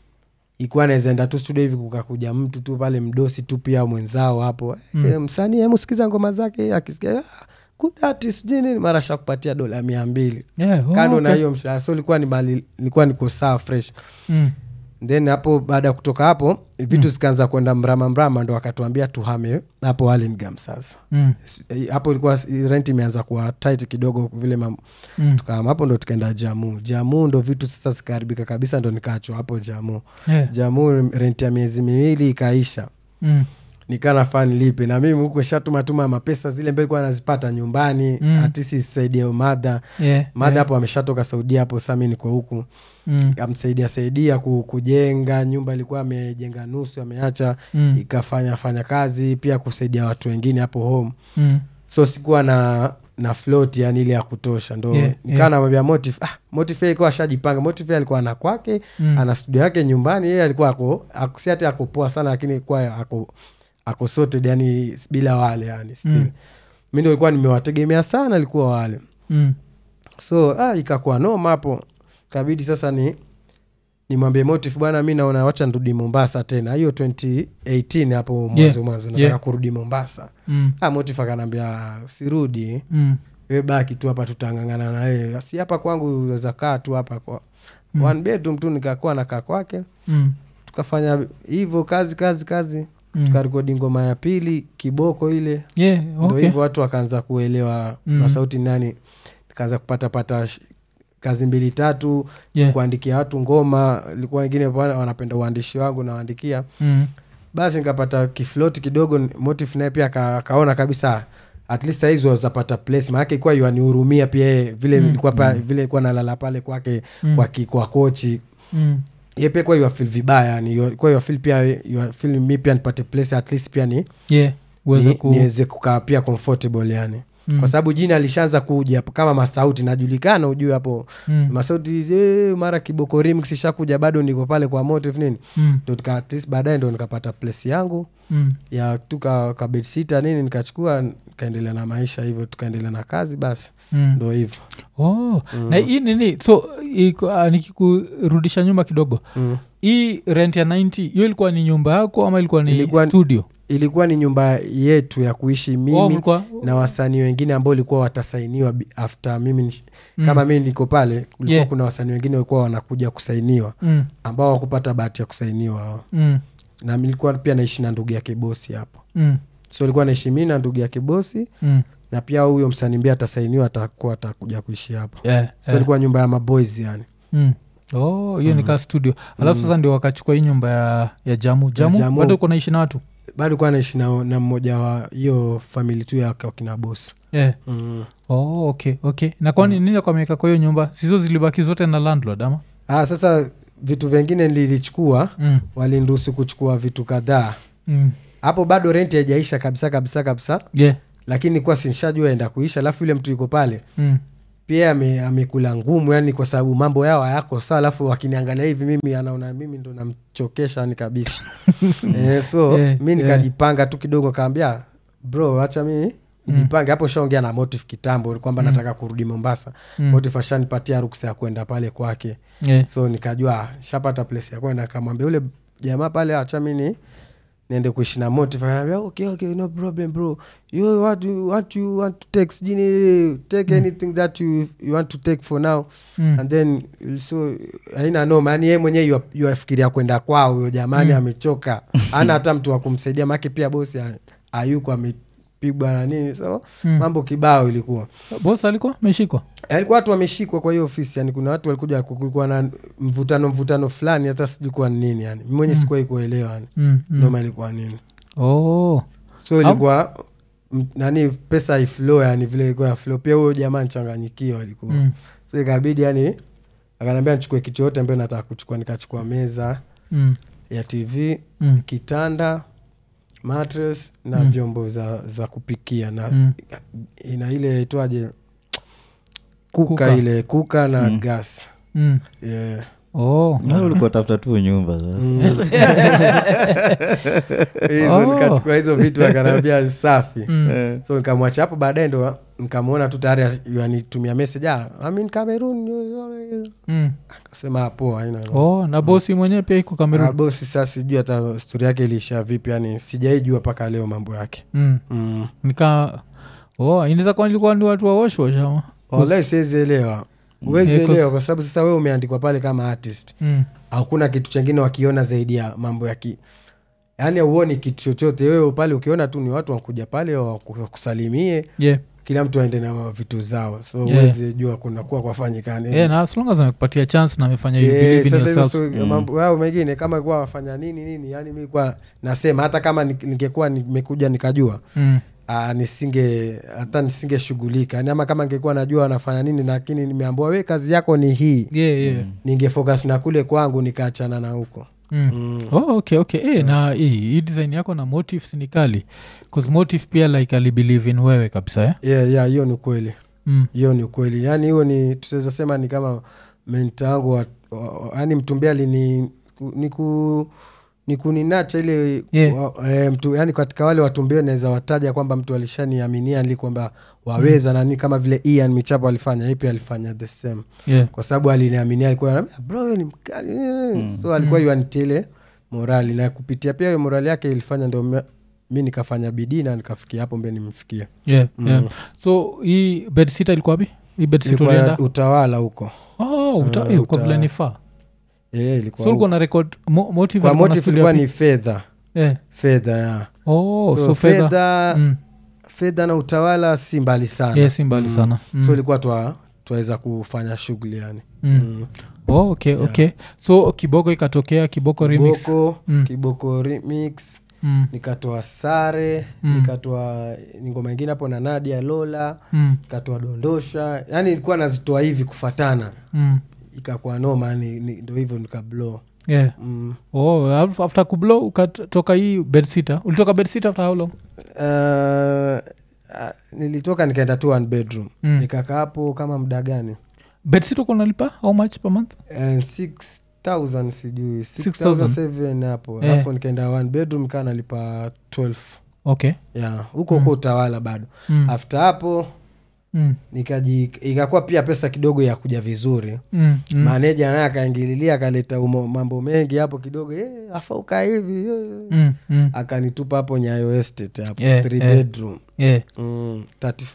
ikuwa nawezaenda tu studio hivi kukakuja mtu tu pale mdosi tu pia mwenzao hapo Mm. mm. e, msanii hemusikiza ngoma zake akisikia "Ah, good artist sijui nini mara shakupatia dola mia mbili Yeah, oh, kando na okay. hiyo mshahara so ilikuwa ni mali ilikuwa niko sawa fresh Mm. then hapo baada ya kutoka hapo vitu zikaanza kwenda mrama mrama ndo wakatuambia tuhame hapo Hurlingham sasa Mm. S- eh, hapo ilikuwa s- rent imeanza kuwa tight kidogo vile mam, Mm. tukahama hapo ndo tukaenda jamu jamu ndo vitu sasa zikaharibika kabisa ndo nikaachwa hapo jamu Yeah. jamu rent ya miezi miwili ikaisha Mm. nikanafaa nilipe na mimi huko shatumatuma mapesa zile mbele kuwa nazipata nyumbani Mm. mm. atisi isaidie madha Yeah, madha yeah. hapo ameshatoka saudia hapo sami niko huku Mm. amsaidia saidia ku- kujenga nyumba ilikuwa amejenga nusu ameacha Mm. ikafanya fanya kazi pia kusaidia watu wengine hapo home Mm. so sikuwa na na float yani ile ya kutosha ndo Yeah, yeah, nikaa yeah. namwambia motif ah, motif yeye alikuwa ashajipanga motif yeye alikuwa ana kwake Mm. ana studio yake nyumbani yeye alikuwa ako ako- si ati ako poa sana lakini kuwa ako ako sorted yani bila wale yani still Mm. mi ndo ilikuwa nimewategemea sana alikuwa wale Mm. so ah, ikakuwa noma hapo kabidi sasa ni nimwambie motif bwana mi naona wacha nirudi mombasa tena hiyo 2018 hapo mwanzo Yeah, mwanzo nataka yeah. kurudi mombasa Mm. ah, motif akanaambia sirudi Mm. we baki tu hapa tutangangana na wewe si hapa kwangu weza kaa tu hapa kwa Mm. mm. one bedroom tu nikakuwa nakaa kwake Mm. tukafanya hivyo kazi kazi kazi Mm. tukarekodi ngoma ya pili kiboko ile Yeah, ndo okay. hivyo watu wakaanza kuelewa Mm. mm. sauti ni nani kaanza kupatapata sh- kazi mbili tatu Yeah. kuandikia watu ngoma ilikuwa wengine wana- wanapenda uandishi wangu nawaandikia Mm. basi nikapata kifloti kidogo motif naye pia aka- akaona kabisa at least sahizi wazapata place maanake ikuwa yuanihurumia pia yeye vile Mm. ilikuwa pa, vile ilikuwa nalala pale kwake Mm. kwa, ki- kwa kochi Mm. ye pia kuwa yuafil vibaya yani kwa yuafil pia yuafil mi pia nipate place at least pia ni Yeah, uweze ni- ku- niweze kukaa pia comfortable yani Mm. kwa sababu jina alishaanza kuja hapo kama masauti najulikana ujue hapo Mm. masauti eh, mara kiboko remix ishakuja bado niko pale kwa motive nini Mm. ndo nika- at least baadaye ndo nikapata place yangu Mm. ya tu ka, ka bedsita nini nikachukua nikaendelea na maisha hivyo tukaendelea na kazi basi Mm. ndo hivyo Oh. na hii nini so iko- ah, nikikurudisha nyuma kidogo mm. hii rent ya 90 hiyo ilikuwa ni nyumba yako ama ilikuwa ni Ilikuwa- studio ilikuwa ni nyumba yetu ya kuishi mimi oh, mlikuwa na wasanii wengine ambao ilikuwa watasainiwa bi- after mimi nish- Mm. kama mimi niko pale kulikuwa Yeah. kuna wasanii wengine walikuwa wanakuja kusainiwa mm. ambao wakupata bahati ya kusainiwa hao. Mm. na nilikuwa pia naishi na ndugu yake bosi hapo Mm. so ilikuwa naishi mi na ndugu yake bosi Mm. na pia huyo msanii mbia atasainiwa atakuwa atakuja kuishi hapo Yeah, so yeah. ilikuwa nyumba ya maboys yani Mm. oh hiyo nikaa studio alafu sasa ndio wakachukua hii nyumba ya, ya jamu jamu, Jamu. bado uko naishi na watu bado kuwa naishi na, na mmoja wa hiyo famili tu yake wakina bosi yeah. mm. oh, okay okay na kwani nini kwa miaka kwa hiyo nyumba sizo zilibaki zote na landlord ama ah, sasa vitu vingine nilichukua mm. waliniruhusu kuchukua vitu kadhaa Mm. hapo bado renti haijaisha kabisa kabisa kabisa yeah. lakini kuwa sinshajua enda kuisha alafu yule mtu yuko pale mm. pia ame- amekula ngumu yani kwa sababu mambo yao hayako sawa alafu wakiniangalia hivi mimi anaona mimi ndo namchokesha yani kabisa eh, so Eh, mi eh. nikajipanga tu kidogo kaambia bro hacha mi nijipange hapo shaongea na motif kitambo kwamba nataka kurudi mombasa Mm. motif ashanipatia ruksa ya kwenda pale kwake yeah. so nikajua ah, shapata place ya kwenda kamwambia ule jamaa pale acha mi ni niende kuishi na motive anaambia okay okay no problem bro you what you what you want to take sijini take anything that you, you want to take for now Mm. and then so haina noma yani yeye mwenyewe yu- yuafikiria kwenda kwao huyo jamani amechoka ana hata mtu wa kumsaidia make pia bosi ha- hayuko amepigwa na nini so Mm. mambo kibao ilikuwa bos alikuwa meshikwa alikuwa watu wameshikwa kwa hiyo ofisi yani kuna watu walikuja kulikuwa na mvutano mvutano fulani hata sijui kuwa ni nini yani Mi mwenye sikuwahi kuelewa yani mm. mm. noma ilikuwa nini oh. so ilikuwa m- nani pesa iflo yani vile ilikuwa ya flow pia huyo jamaa nchanganyikiwa alikuwa mm. so ikabidi yani akanaambia nichukue kitu yote ambayo nataka kuchukua nikachukua meza Mm. ya tv Mm. kitanda mattress na Mm. vyombo za, za kupikia na Mm. ina ile itwaje kuka, Kuka. ile kuka na Mm. gas Mm. yeah. Oh. Na ulikuwa tafuta tu nyumba sasa Mm. hizo Oh. nikachukua hizo vitu akanaambia safi Mm. Eh, so nikamwacha hapo baadaye ndo nikamwona tu tayari anitumia message ah, I'm in Cameroon Mm. akasema "Ah, poa haina noma." oh na bosi mwenyewe pia iko Ah, kamerun bosi sasa sijui hata stori yake iliisha vipi yani sijaijua mpaka leo mambo yake mm. mm. nika oh inaweza kuwa nilikuwa ni watu wa washwash ama walai siwezi elewa huwezi Yeah, 'cause- elewa kwa sababu sasa wewe umeandikwa pale kama artist mm. hakuna kitu chengine wakiona zaidi ya mambo ya ki yaani auoni kitu chochote wewe pale ukiona tu ni watu wakuja pale waku- wakusalimie yeah. kila mtu aende na vitu zao so Yeah. huwezi jua kunakuwa kwafanyikani yeah, na as long as amekupatia chance na amefanya you Eh, believe in sasa hizo yourself so- mambo yao mengine kama kuwa wafanya nini nini yani mi kuwa nasema hata kama ni- ningekuwa nimekuja nikajua mm. ah, nisinge hata nisingeshughulika yani ama kama ningekuwa najua wanafanya nini lakini nimeambua we kazi yako ni hii yeah, yeah. ningefocus na kule kwangu nikaachana na huko Mm. mm. oh, okay okay eh, na hii hii design yako na motives ni kali bcause motive pia like alibelieve in wewe kabisa eh? yeah, yeah, hiyo ni ukweli mm. hiyo ni ukweli yaani hiyo ni tutaweza sema ni kama menta wangu wa- wa- yaani mtumbea lini ni ku ni kuninacha ile Yeah. wa, e, mtu yani katika wale watumbea naweza wataja kwamba mtu alishaniaminia li kwamba waweza mm. nani kama vile ian michapo alifanya ipi alifanya the same yeah. kwa sababu aliniaminia alikuwa anambia, bro wewe ni mkali mm. so alikuwa mm. yuanitile morali na kupitia pia hiyo morali yake ilifanya ndio me- mi nikafanya bidii na nikafikia hapo mbe nimfikia Yeah, Mm. yeah. so hii bedsita ilikuwa wapi hii bedsita ilikuwa ulienda utawala huko oh, uta, Uh, eh, uko uta- vile nifaa yeah, ilikuwa so ulikuwa huko. na record mo, motive kwa alikuwa na motive studio ilikuwa wapi? ni fedha Eh. fedha ya oh, so, so, fedha fedha mm. fedha na utawala si mbali sana yeah, si mbali Mm. sana mm. so ilikuwa twa twaweza kufanya shughuli yani mm. Mm. oh, okay, Yeah. okay so kiboko ikatokea kiboko remix kiboko Mm. kiboko remix mm. nikatoa sare Mm. nikatoa ni ngoma ingine hapo na nadia lola Mm. nikatoa dondosha yani ilikuwa nazitoa hivi kufatana Mm. ikakuwa noma ni, ni, ndo hivyo nikablo yeah mm. oh, af- after kublo ukatoka hii bedsita ulitoka bedsita after how long uh, uh, nilitoka nikaenda tu one bedroom Mm. nikakaa hapo kama mda gani bedsita uko unalipa how much per month And 6000 sijui 6,000? 6007 hapo Eh. alafu nikaenda one bedroom kaa nalipa 12 okay ya huko huko utawala bado mm. after hapo Mm. nikaji ikakuwa pia pesa kidogo ya kuja vizuri Mm. Mm. maneja naye akaingililia akaleta umo- mambo mengi hapo kidogo eh, afauka hivi eh. Mm. Mm. akanitupa hapo nyayo estate hapo Yeah, three yeah. bedroom yeah mm,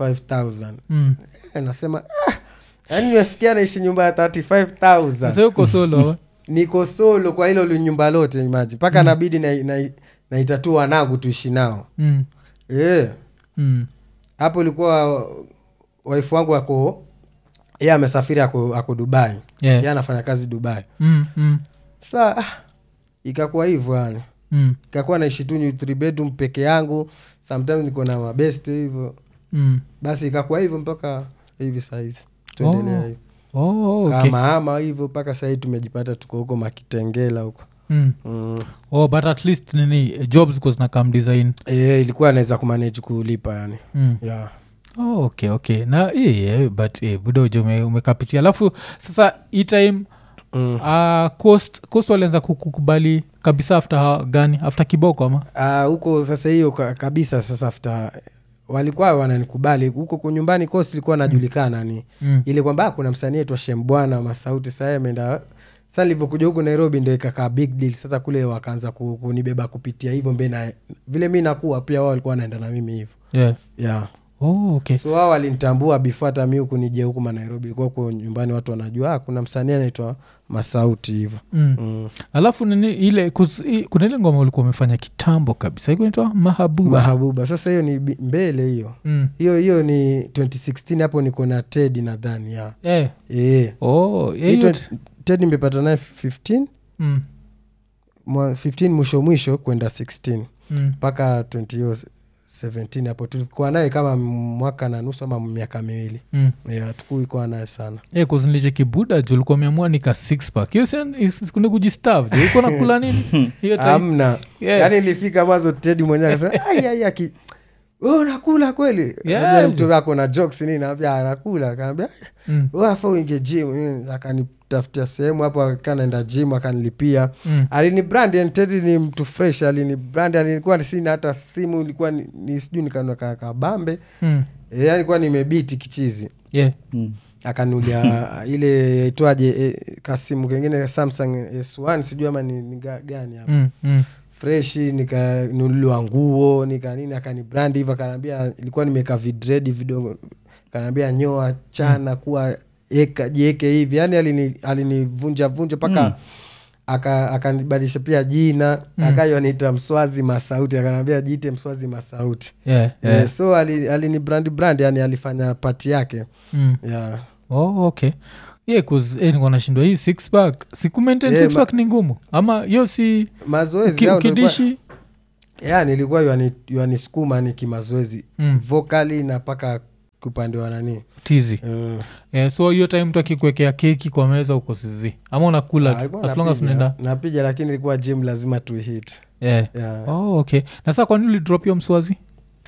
35000 mm. Eh, nasema ah, yaani nimefikia naishi nyumba ya 35000 sasa uko solo ama? niko solo kwa hilo li- nyumba lote imaji mpaka nabidi naitatua na, naitatua wanangu tuishi nao mm. Eh, Mm. hapo ilikuwa waifu wangu ako ye amesafiri ako, ako dubai yeah ye anafanya kazi dubai mm. Mm. sa ah, ikakuwa hivyo yani Mm. ikakuwa naishi tu ni three bedroom peke yangu sometimes niko na mabeste hivyo Mm. basi ikakuwa hivyo mpaka hivi sahizi tuendelea Oh, hivyo oh, okay. kama ama hivyo mpaka sahii tumejipata tuko huko makitengela huko mm. mm. oh, but at least nini eh, jobs ziko zinakam design e, ilikuwa naweza kumanage kulipa yani mm. yeah. oh, okay okay na eh, eh, but eh, buda uja ume, umekapitia alafu sasa hii time mm. uh, coast, coast walianza kukubali kabisa after ha- gani after kiboko ama Ah, huko sasa hiyo ka- kabisa sasa after walikuwa wananikubali huko ku- nyumbani kosi ilikuwa najulikana ni mm. ile kwamba ah, kuna msanii aitwa shembwana masauti saa ameenda sa nilivyokuja huku nairobi ndo ikakaa big deal sasa kule wakaanza ku- kunibeba kupitia hivyo mbe na vile mi nakuwa pia wao walikuwa wanaenda na mimi hivyo yeah. yeah. oh, okay so wao walinitambua before hata mi huku nije huku manairobi ilikuwa huko nyumbani watu wanajua ah, kuna msanii anaitwa masauti hivyo mm. mm. alafu nini ile kus, i, kuna ile ngoma ulikuwa umefanya kitambo kabisa ikunaitwa mahabuba mahabuba sasa hiyo ni bi- mbele hiyo mm. hiyo hiyo ni 2016 hapo niko na ted nadhani ya yeah. yeah. oh, yeah, Hii hiyo 20 ted nimepata naye 15 mm. mwa- 15 mwisho mwisho kwenda 16 Mm. mpaka 20 hiyo 17 hapo tulikuwa naye kama mwaka na nusu ama miaka miwili mm. yeah, tukuikuwa naye sana yeah, kuzinliche kibuda ju ulikuwa umeamua nika six pack hiyo sikuni kujistav ju ulikuwa nakula nini hiyo time amna Yeah. yaani ilifika mwanzo tedi mwenyewe akasema "Ai, ai, aki oh, nakula kweli Yeah. Naambia mtu wako na jokes nini naambia "Ah, nakula akaambia Mm, wafa uinge gym Mm, akanitafutia sehemu hapo akanaenda gym akanilipia mm, alini brand yani tedi ni mtu fresh alini brand alikuwa sina hata simu ilikuwa ni, ni sijui nikanua ka- kabambe mm. e, yani kuwa nimebiti kichizi yeah. Mm. akanulia ile itwaje e, kasimu kengine samsung s1 sijui ama ni, ni ga- gani hapo Mm, mm. freshi nikanunuliwa nguo nika nini akani brand hivyo akanaambia ilikuwa nimeka vidredi vidogo akanaambia nyoa chana kuwa eka jieke hivi yani alini- alinivunja vunja mpaka Mm. aka akanibadilisha pia jina Mm. akayo aniita mswazi masauti akanaambia jiite mswazi masauti Yeah, yeah. yeah. so alini ali brand brand yani alifanya pati yake Mm. yeah. oh, okay yeah, cause eh, nilikuwa nashindwa hii six pack siku maintain Yeah, six ma- pack ni ngumu ama hiyo si mazoezi uki, yao ndio ilikuwa- ukidishi yeah, nilikuwa yuani- yuanisukuma ni kimazoezi mm, vokali na mpaka upande wa nani tizi uh, yeah, so hiyo time mtu akikuwekea keki kwa meza uko sizi ama unakula tu alikuwa as long as napiga- unaenda napiga lakini ilikuwa gym lazima tuhit yeah. yeah. oh, okay na saa kwani ulidrop hiyo mswazi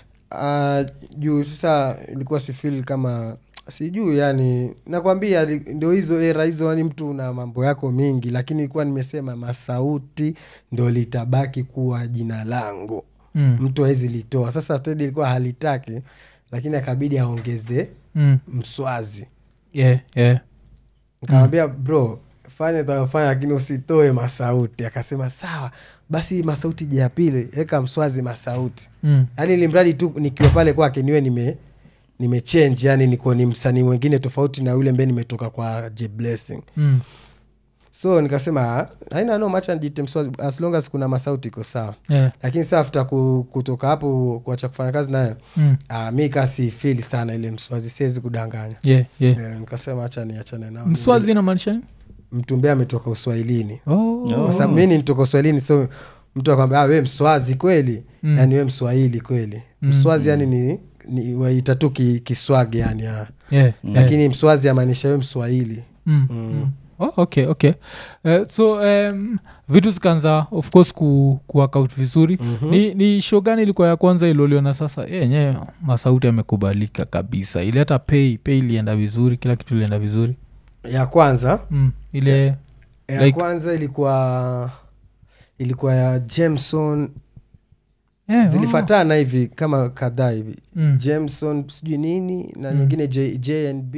uh, juu sasa ilikuwa sifil kama sijuu yani nakwambia li- ndio hizo era hizo yani mtu na mambo yako mingi lakini ilikuwa nimesema masauti ndo litabaki kuwa jina langu mm. mtu awezi litoa sasa tedi ilikuwa halitaki lakini akabidi aongeze Mm. mswazi yeah, yeah. nikamwambia bro fanya utakafanya lakini usitoe masauti akasema sawa basi masauti ja ya pili eka mswazi masauti Mm. yaani limradi tu nikiwa pale kwake niwe nime nimechange yani niko ni msanii mwingine tofauti na yule mbe nimetoka kwa J blessing Mm. so nikasema "Ah, haina no macha nijite mswazi as long as kuna masauti iko sawa Yeah. lakini saa after ku, kutoka hapo kuacha kufanya kazi naye Mm. uh, mi kasi fili sana ile mswazi siwezi kudanganya Yeah, yeah. yeah, nikasema hacha niachane nao mswazi inamaanisha nini mtumbea ametoka uswahilini oh. kwa sababu mi ni nitoka uswahilini so mtu akwambia "Ah, we mswazi kweli Mm. yani we mswahili kweli Mm. mswazi yani ni, ni waita tu ki- kiswagi yani ya. yeah, yeah. lakini mswazi amaanisha we mswahili mm. Mm. Mm. Oh, okay okay uh, so um, vitu zikaanza of course ku, kuworkout vizuri Mhm. ni, ni show gani ilikuwa ya kwanza iloliona sasa yenyewe masauti yamekubalika kabisa ile hata pay pay ilienda vizuri kila kitu ilienda vizuri ya kwanza mm. ile ya Like- kwanza ilikuwa ilikuwa ya jameson yeah, zilifatana hivi kama kadhaa hivi oh. mm. jameson sijui nini na Mm. nyingine J, jnb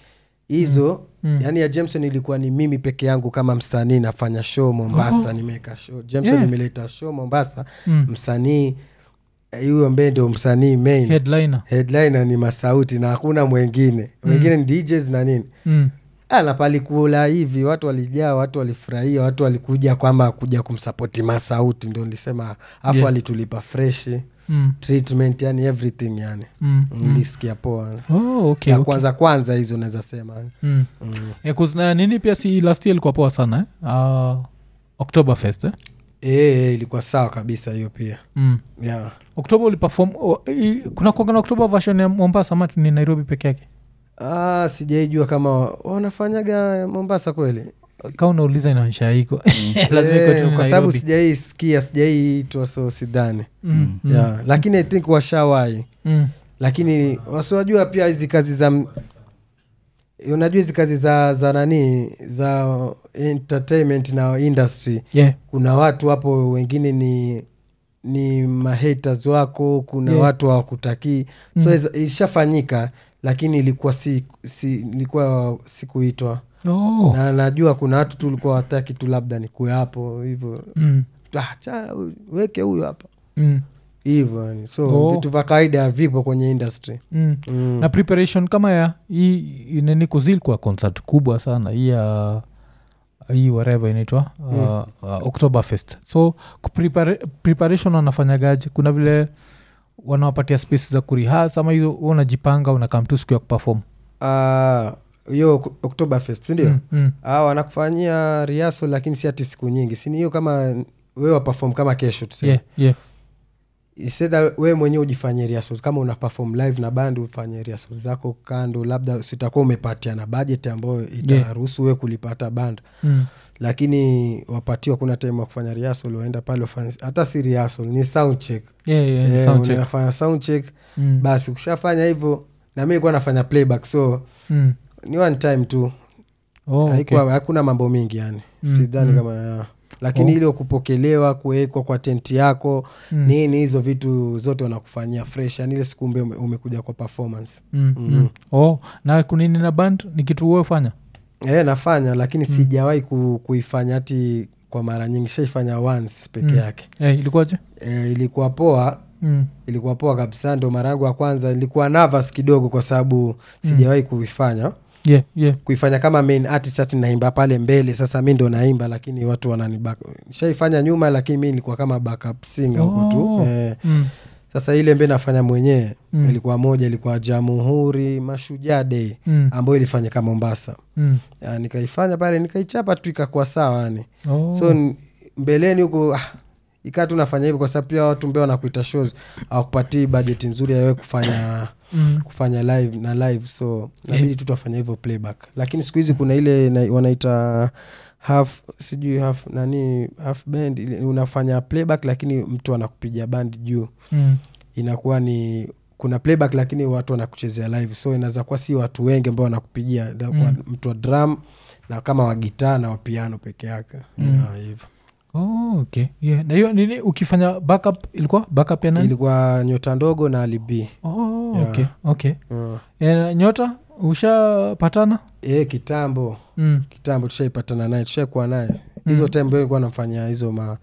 hizo Mm. yaani ya jameson ilikuwa ni mimi peke yangu kama msanii nafanya show mombasa Oh. nimeweka show jameson Yeah. nimeleta show mombasa Mm. msanii eh, huyo mbee ndio msanii main headliner headliner ni masauti na hakuna mwengine wengine ni djs na nini mm. Ah, na palikula hivi watu walijaa watu walifurahia watu walikuja kwamba kuja kumsapoti masauti ndo nilisema afu Yeah. alitulipa freshi Mm. treatment yani everything yani Mm. Mm. nilisikia poa Oh, okay, ya okay. kwanza kwanza hizo naweza sema Mm. mm. Eh, 'cause na nini pia si last year ilikuwa poa sana eh? uh, october fest eh? e, ilikuwa sawa kabisa hiyo pia mm. yeah. oktoba ulipefom oh, i- kuna kuanga na oktoba version ya mombasa ama ni nairobi peke yake ah, sijaijua kama wanafanyaga mombasa kweli ka unauliza inaonyesha iko lazima iko tu Eh, ni kwa sababu Nairobi. sijaisikia sijaiitwa so sidhani Mm, mm, yeah. lakini i think washawai mm. lakini wasiwajua pia hizi kazi za m- unajua hizi kazi za za nani za entertainment na industry yeah. kuna watu hapo wengine ni ni mahaters wako kuna Yeah. watu hawakutakii so Mm. iza- ishafanyika lakini ilikuwa si, si ilikuwa sikuitwa oh. na najua kuna watu tu ulikuwa wataki tu labda nikuwe hapo hivyo mm. ah, cha weke huyo hapa Mm. hivyo yani so Oh. vitu vya kawaida vipo kwenye industry Mm. mm. na preparation kama ya hii nini kuzilikuwa concert kubwa sana hii ya hii wareva inaitwa uh, uh, october fest so kuprepare- preparation wanafanyagaji kuna vile wanawapatia space za kurihas ama hiyo wewe unajipanga unakam tu siku ya kupefom Ah, hiyo uh, oktoberfest sindio mm, mm. ah, wanakufanyia riaso lakini si ati siku nyingi sini hiyo kama wewe wapafom kama kesho tuseme yeah, yeah. isedha wewe mwenyewe ujifanye rehearsals kama una perform live na band ufanye rehearsals zako kando labda sitakuwa umepatia na budget ambayo itaruhusu wewe kulipata band mm. lakini wapatiwa kuna time wa kufanya rehearsal waenda pale wafanye hata si rehearsal ni sound check yeah, yeah, Eh, sound check. unafanya sound check Mm. basi ukishafanya hivyo na mi nilikuwa nafanya playback so Mm. ni one time tu Oh, okay. haikuwa hakuna mambo mingi yani Mm, sidhani mm. kama ya. lakini Oh. ile kupokelewa kuwekwa kwa tenti yako Mm. nini hizo vitu zote wanakufanyia fresh yani ile siku mbe ume- umekuja kwa performance Mm, Mm. mm. Oh, na kunini na band ni kitu uofanya e, nafanya lakini sijawahi ku, kuifanya hati kwa mara nyingi shaifanya once peke Mm. yake eh, ilikuwaje e, ilikuwa poa mm. ilikuwa poa kabisa ndo mara yangu ya kwanza ilikuwa nervous kidogo kwa sababu sijawahi kuifanya yeah, yeah. kuifanya kama main artist ati naimba pale mbele sasa mi ndo naimba lakini watu wanani shaifanya nyuma lakini mi nilikuwa kama backup singer huko Oh. tu eh, Mm. sasa ile mbe nafanya mwenyewe Mm. ilikuwa moja ilikuwa jamhuri mashujaa day Mm. ambayo ilifanyika mombasa Mm. ya, nikaifanya pale nikaichapa tu ikakuwa sawa yani Oh. so n- mbeleni huko ah, ikaa tu nafanya hivyo kwa sababu pia watu mbeo wanakuita shows awakupatii bajeti nzuri yawe kufanya mm. kufanya live na live so nabidi tu tuwafanya hivyo playback lakini siku hizi kuna ile na, wanaita half sijui half nani half band ile unafanya playback lakini mtu anakupiga band juu Mm. inakuwa ni kuna playback lakini watu wanakuchezea live so inaweza kuwa si watu wengi ambao wanakupigia mm. mtu wa drum na kama wa gitaa na wa piano peke yake Mm. Ya, hivyo Oh, okay. yeah. na hiyo nini ukifanya backup ilikuwa backup ya nani ilikuwa nyota ndogo na alibi oh, Yeah. okay. okay. uh. Eh, nyota ushapatana e, kitambo mm. kitambo tushaipatana naye tushaikuwa naye hizo Mm. time mbio ilikuwa namfanyia hizo ma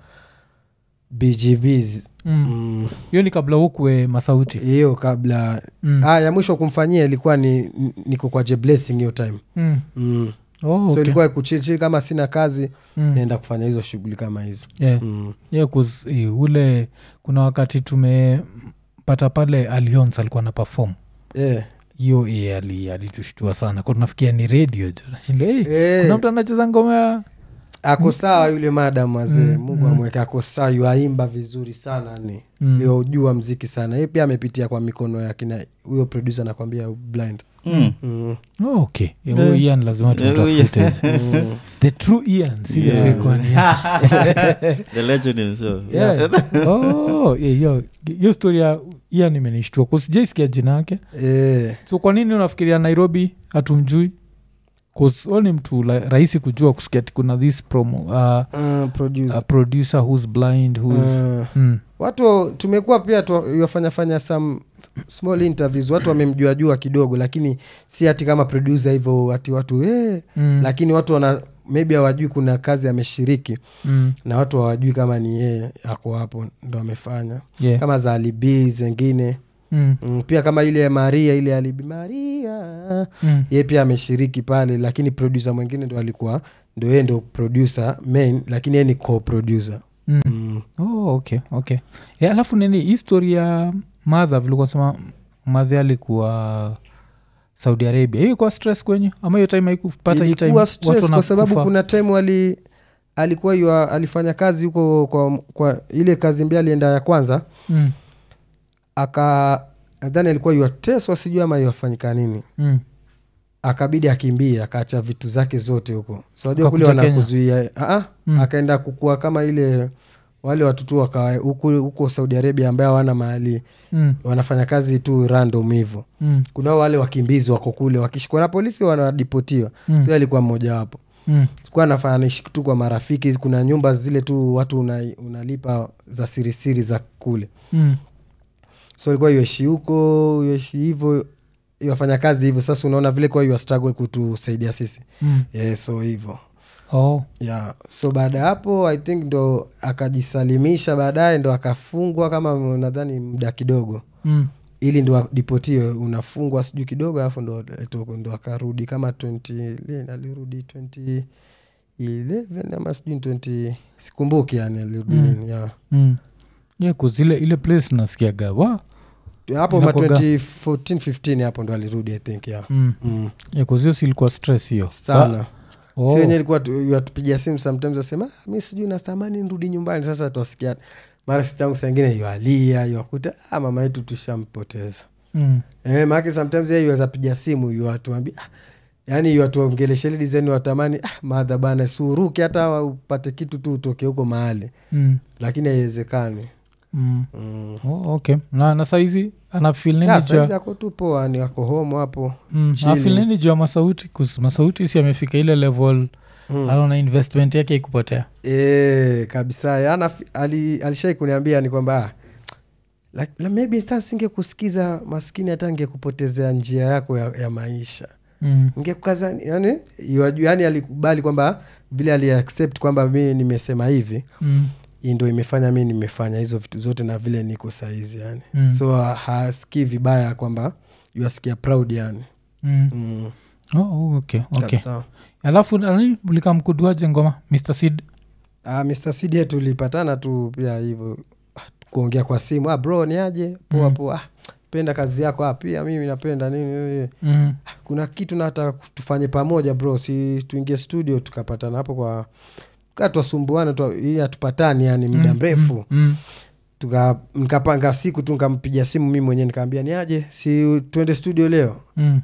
bgbs Mm. Mm, hiyo ni kabla ukwe masauti hiyo kabla mm. ah, ya mwisho kumfanyia ilikuwa ni ni- niko kwa J Blessing hiyo time mm. mm. oh, so okay. ilikuwa kuchilchili kama sina kazi mm. naenda kufanya hizo shughuli kama hizo yeah. mm. yeah, 'cause, eh, ule kuna wakati tumepata pale alions alikuwa na perform yeah. hiyo eh, ali- alitushtua sana kwa tunafikia ni radio jo nashinda hey, Eh, kuna mtu anacheza ngoma ya ako sawa yule madam wazee Mm, mungu mm. amweke ako sawa yuaimba vizuri sana ni Mm. yojua mziki sana ye pia amepitia kwa mikono ya kina huyo producer anakwambia blind Mm. mm. oh, okay Eh, huyo ian lazima tumtafute mm. the true ian si the Yeah. fake one, yeah. the legend himself Yeah. Oh, yeah, hiyo hiyo story ya ian imenishtua kusijaisikia jina yake eh. so kwa nini unafikiria nairobi hatumjui au ni mtu la, rahisi kujua kusikia ati kuna this promo uh, uh, producer. a producer who's blind who's Uh, mm. watu tumekuwa pia wafanyafanya some small interviews watu wamemjuajua kidogo lakini si hati kama producer hivyo ati watu eh, Mm. lakini watu wana maybe hawajui kuna kazi ameshiriki mm. na watu hawajui kama ni yeye ako hapo ndo amefanya yeah. kama za alibi zengine mm. mm, pia kama ile ya maria ile alibi maria Mm. ye pia ameshiriki pale lakini producer mwingine ndo alikuwa ndo yeye ndo producer main lakini yeye ni co-producer Mm. mm. oh, okay okay yeah, alafu nini histori ya madha vilikuwa sema madhe alikuwa saudi arabia hiyo ikuwa stress kwenye ama hiyo time haikupata hii time ilikuwa watu stress kwa sababu wanakufa? kuna time ali alikuwa yua, alifanya kazi huko kwa, kwa ile kazi mbia alienda ya kwanza mm. aka nadhani alikuwa yuateswa sijui ama yuafanyika nini Mm. akabidi akimbie akaacha vitu zake zote huko so najua kule Akakuja Kenya? wanakuzuia Aa, Mm. akaenda kukua kama ile wale watoto waka huku huko saudi arabia ambaye hawana mahali Mm. wanafanya kazi tu random hivo Mm. kuna wale wakimbizi wako kule wakishikwa na polisi wanadipotiwa Mm. so alikuwa mmoja wapo Mm. kuwa nafanya naishi tu kwa marafiki kuna nyumba zile tu watu una, unalipa za sirisiri za kule Mm. so ilikuwa yueshi huko yueshi hivo wafanya kazi hivyo sasa unaona vile kwa yu struggle kutusaidia sisi Mm. yeah, so hivo Oh. yeah. so baada ya hapo i think ndo akajisalimisha baadaye ndo akafungwa kama nadhani muda kidogo Mm. ili ndo adipotiwe unafungwa sijui kidogo alafu ndo, ndo, ndo akarudi kama 20 lini alirudi 2011 ama sijui 20 sikumbuki yani alirudi Mm. nini, yeah. Mm. yeah, 'cause ile ile place nasikiaga wa hapo ma Inakuwaga- 2014 15 hapo ndo alirudi i think yeah. mm. mm. yeah, 'cause hiyo si ilikuwa stress hiyo sana oh. si wenyewe ilikuwa tu- watupigia simu sometimes wasema "Ah, mi sijui natamani nirudi nyumbani sasa twasikia mara sitangu saingine yualia yuakuta ah, mama yetu tushampoteza mm. eh, maake sometimes yeye yuweza piga simu yuwatuambia ah, yaani yuwatuongeleshele dizaini watamani ah, madha bana suruki hata upate kitu tu utoke huko mahali Mm. lakini haiwezekani Mm. mm. Oh, okay na, na saizi anafil nini Ah, juu saizi ya- ako tu poa ni ako home hapo mm, chilling. anafeel nini juu ya masauti 'Cause masauti si amefika ile level mm. anaona investment yake ikupotea e, kabisa Yana, ali, alishai kuniambia ni kwamba ah, la, la maybe sasa singekusikiza maskini hata ngekupotezea njia yako ya, ya maisha mm. ngekukaza yani, yuaju- yani alikubali kwamba vile aliaccept kwamba mi nimesema hivi Mm. hii ndo imefanya mi nimefanya hizo vitu zote na vile niko saizi yani Mm. so ha- hasikii vibaya kwamba yuasikia proud yani Mm. mm. Oh, oh, okay, okay. kabisa. alafu nani mlikamkuduaje ngoma mr sid Ah, Mr. Cd tulipatana tu pia hivyo ah, kuongea kwa simu ah, bro ni aje poa Mm. poa ah, penda kazi yako ah, pia mimi napenda nini nini. mm. Ah, kuna kitu nataka tufanye pamoja bro si tuingie studio tukapatana hapo kwa kaa twasumbuana tu hii hatupatani yani muda Mm, mrefu mm, mm. tuka nikapanga siku tu nikampigia simu mi mwenyewe nikaambia ni aje si tuende studio leo Mm.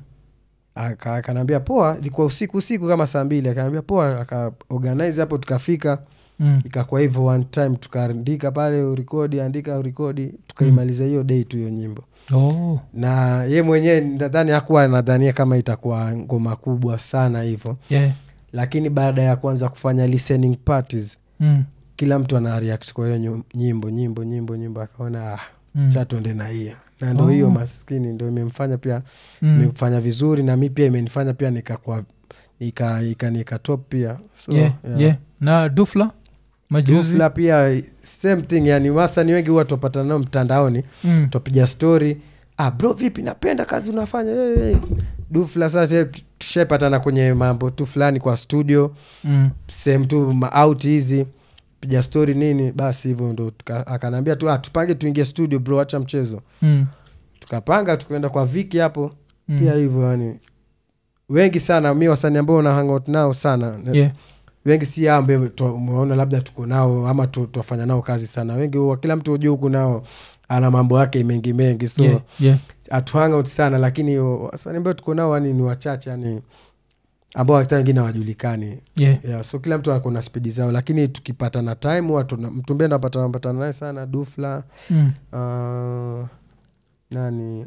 Aka- akanaambia poa ilikuwa usiku usiku kama saa mbili akanaambia poa akaorganize hapo tukafika Mm. ikakuwa hivyo one time tukaandika pale urekodi andika urekodi tukaimaliza hiyo day tu hiyo nyimbo Oh. na ye mwenyewe nadhani hakuwa nadhania kama itakuwa ngoma kubwa sana hivyo Yeah. lakini baada ya kuanza kufanya listening parties Mm. kila mtu ana react kwa hiyo nyu- nyimbo nyimbo nyimbo nyimbo akaona ah, Mm. cha tuende na hiyo na ndo Oh. hiyo maskini ndo imemfanya pia Mm. imefanya vizuri na mi pia imenifanya pia nikakwa nika, nika, nika top pia so, yeah, yeah. yeah. na dufla majuzi Dufla pia same thing yani wasani wengi huwa tupatana nao mtandaoni mm. twapiga story ah, bro vipi napenda kazi unafanya hey, hey. dufla sasa tushaipatana kwenye mambo tu fulani kwa studio Mm. sehemu tu maout hizi piga story nini basi hivyo ndo tuka- akanaambia tu ah, tupange tuingie studio bro acha mchezo Mm. tukapanga tukaenda kwa viki hapo Mm. pia hivyo yani wengi sana mi wasani ambao na hangout nao sana yeah. wengi si hao ambaye tu- umeona labda tuko nao ama tu- twafanya nao kazi sana wengi huwa kila mtu ujua huku nao ana mambo yake mengi mengi so yeah. yeah. hatu hangout sana lakini wasani ambao tuko nao yani ni wachache yani ambao hata wengine hawajulikani yeah. yeah, so kila mtu ako na spidi zao lakini tukipatana time watu mtu mbee napatana patana naye sana dufla Mm. uh, nani